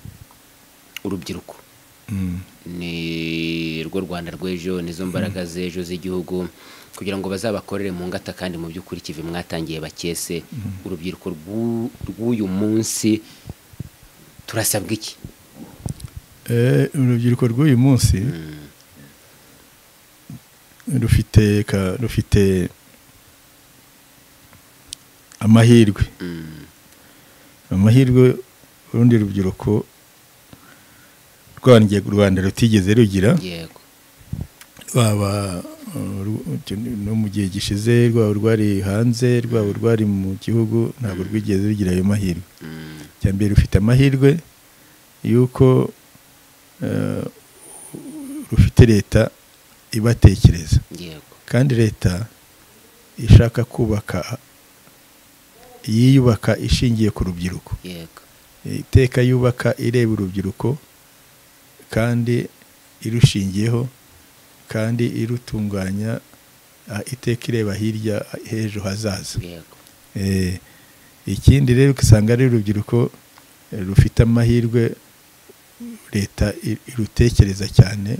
urubyiruko Mm. ni rwo rwanda rw'ejo nizo mbaraga z'ejo z'igihugu kugira ngo bazabakorere mu ngata kandi mu by'ukuri ikivi mwatangiye bakese urubyiruko rw'u- rw'uyu munsi turasabwa iki Eh, urubyiruko rw'uyu munsi Mm, rufite ka- rufite amahirwe mm, amahirwe urundi rubyiruko rwangiye rwanda rutigeze rugira yego rwaba uh, ru- no mu gihe gishize rwaba rwari hanze rwaba rwari mu gihugu ntabwo rwigeze rugira ayo mahirwe Mm, icya mbere rufite amahirwe y'uko uh, rufite leta ibatekereza yego kandi leta ishaka kubaka yiyubaka ishingiye ku rubyiruko yego iteka yubaka ireba urubyiruko kandi irushingiyeho kandi irutunganya ah, iteka ireba hirya ah, h'ejo hazaza yego Eh, ikindi rero ugasanga ari urubyiruko eh, rufite amahirwe leta i- irutekereza cyane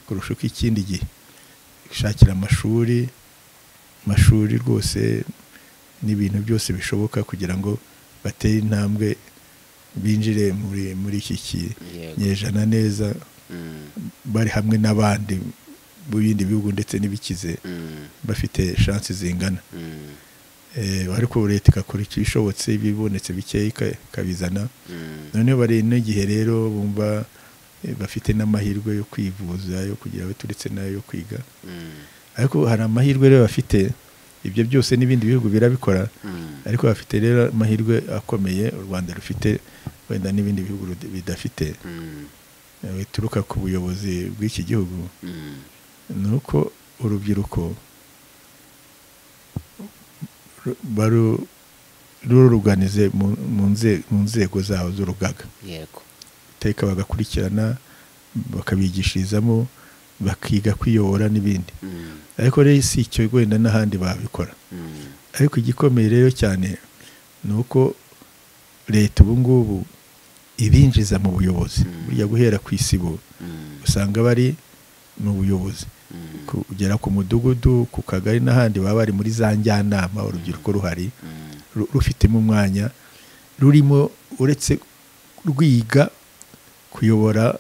kurusha uko ikindi gihe ishakira amashuri amashuri rwose n'ibintu byose bishoboka kugira ngo batere intambwe binjire muri muri iki Yego. kinyejana neza bari hamwe n'abandi mu bindi bihugu ndetse n'ibikize bafite shansi zingana Eh, ariko leta igakora ikishobotse ibibonetse bikeya ika- ikabizana noneho bari n'igihe rero bumva eh, bafite n'amahirwe yo kwivuza yo kugira baturetse n'ayo kwiga ariko hari amahirwe rero bafite ibyo byose n'ibindi bihugu birabikora ariko bafite rero amahirwe akomeye u rwanda rufite wenda n'ibindi bihugu rud- bidafite eh, bituruka ku buyobozi bw'iki gihugu ni uko urubyiruko ru- baru- ruruganize mu- mu nze- mu nzego zaho z'urugaga yego iteka bagakurikirana bakabigishirizamo bakiga kwiyobora n'ibindi ariko rero si icyo wenda n'ahandi babikora ariko igikomeye rero cyane ni uko leta ubu ngubu ibinjiza mu buyobozi burya guhera ku isibo usanga bari mu buyobozi kugera ku mudugudu ku kagari n'ahandi baba bari muri za njyanama urubyiruko ruhari ru- rufitemo umwanya rurimo uretse rwiga kuyobora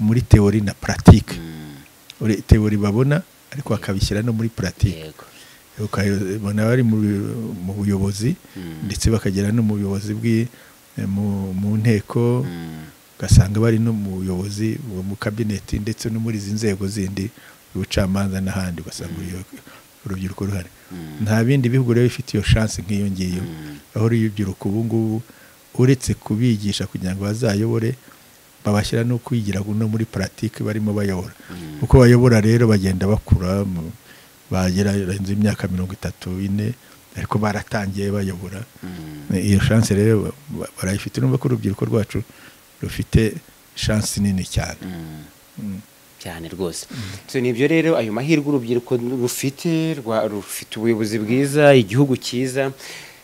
muri teori na paratike teori babona ariko bakabishyira no muri paratike yego ukabona bari mu mu buyobozi ndetse bakagera no mu buyobozi bw'i mu mu nteko ugasanga bari no mu buyobozi bu- mu kabineti ndetse no muri izi nzego zindi ubucamanza n'ahandi ugasanga uruyo- urubyiruko ruhari nta bindi bihugu rero bifite iyo shansi nk'iyo ngiyo aho urubyiruko ubu ngubu uretse kubigisha kugira ngo bazayobore babashyira no kwigira no muri paratike barimo bayobora uko bayobora rero bagenda bakura mu- bagera barenze imyaka mirongo itatu ine ariko baratangiye bayobora iyo shansi rero ba- barayifite urumva ko urubyiruko rwacu rufite shansi nini cyane Mm. cyane rwose so ni ibyo rero ayo mahirwe urubyiruko rufite rwa- rufite ubuyobozi bwiza igihugu cyiza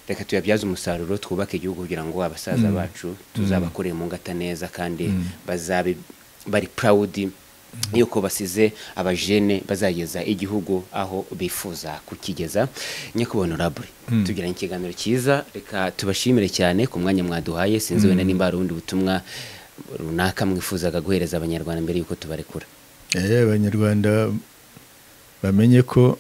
reka tuyabyaze umusaruro twubake igihugu kugira ngo abasaza bacu tuzabakoreye mu ngata neza kandi bazabe bari purawudi yuko basize abajene bazageza igihugu aho bifuza kukigeza nyakubahwa raburi tugiranye ikiganiro cyiza reka tubashimire cyane ku mwanya mwaduhaye sinzi wenda nimba hari ubundi butumwa runaka mwifuzaga guhereza abanyarwanda mbere y'uko tubarekura Eh, abanyarwanda bamenye ko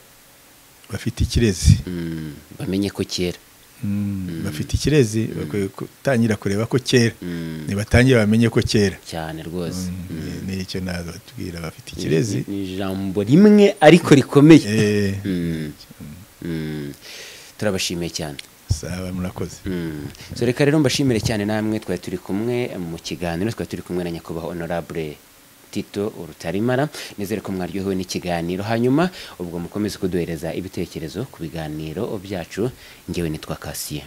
bafite ikirezi Mm, bamenye ko kera Mm, bafite ikirezi bakwiye gutangira kureba ko kera Mm, nibatangire bamenye ko kera cyane rwose Mm, ni icyo natubwira bafite ikirezi Ni- ni ijambo rimwe ariko rikomeye Eh, Mm, mm, turabashimiye cyane sawa murakoze Mm. so reka rero mbashimire cyane namwe twari turi kumwe mu kiganiro twari turi kumwe na nyakubahwa honorable tito urutarimara nizere ko mwaryohewe n'ikiganiro hanyuma ubwo mukomeze kuduhereza ibitekerezo ku biganiro byacu ngewe nitwa kasiye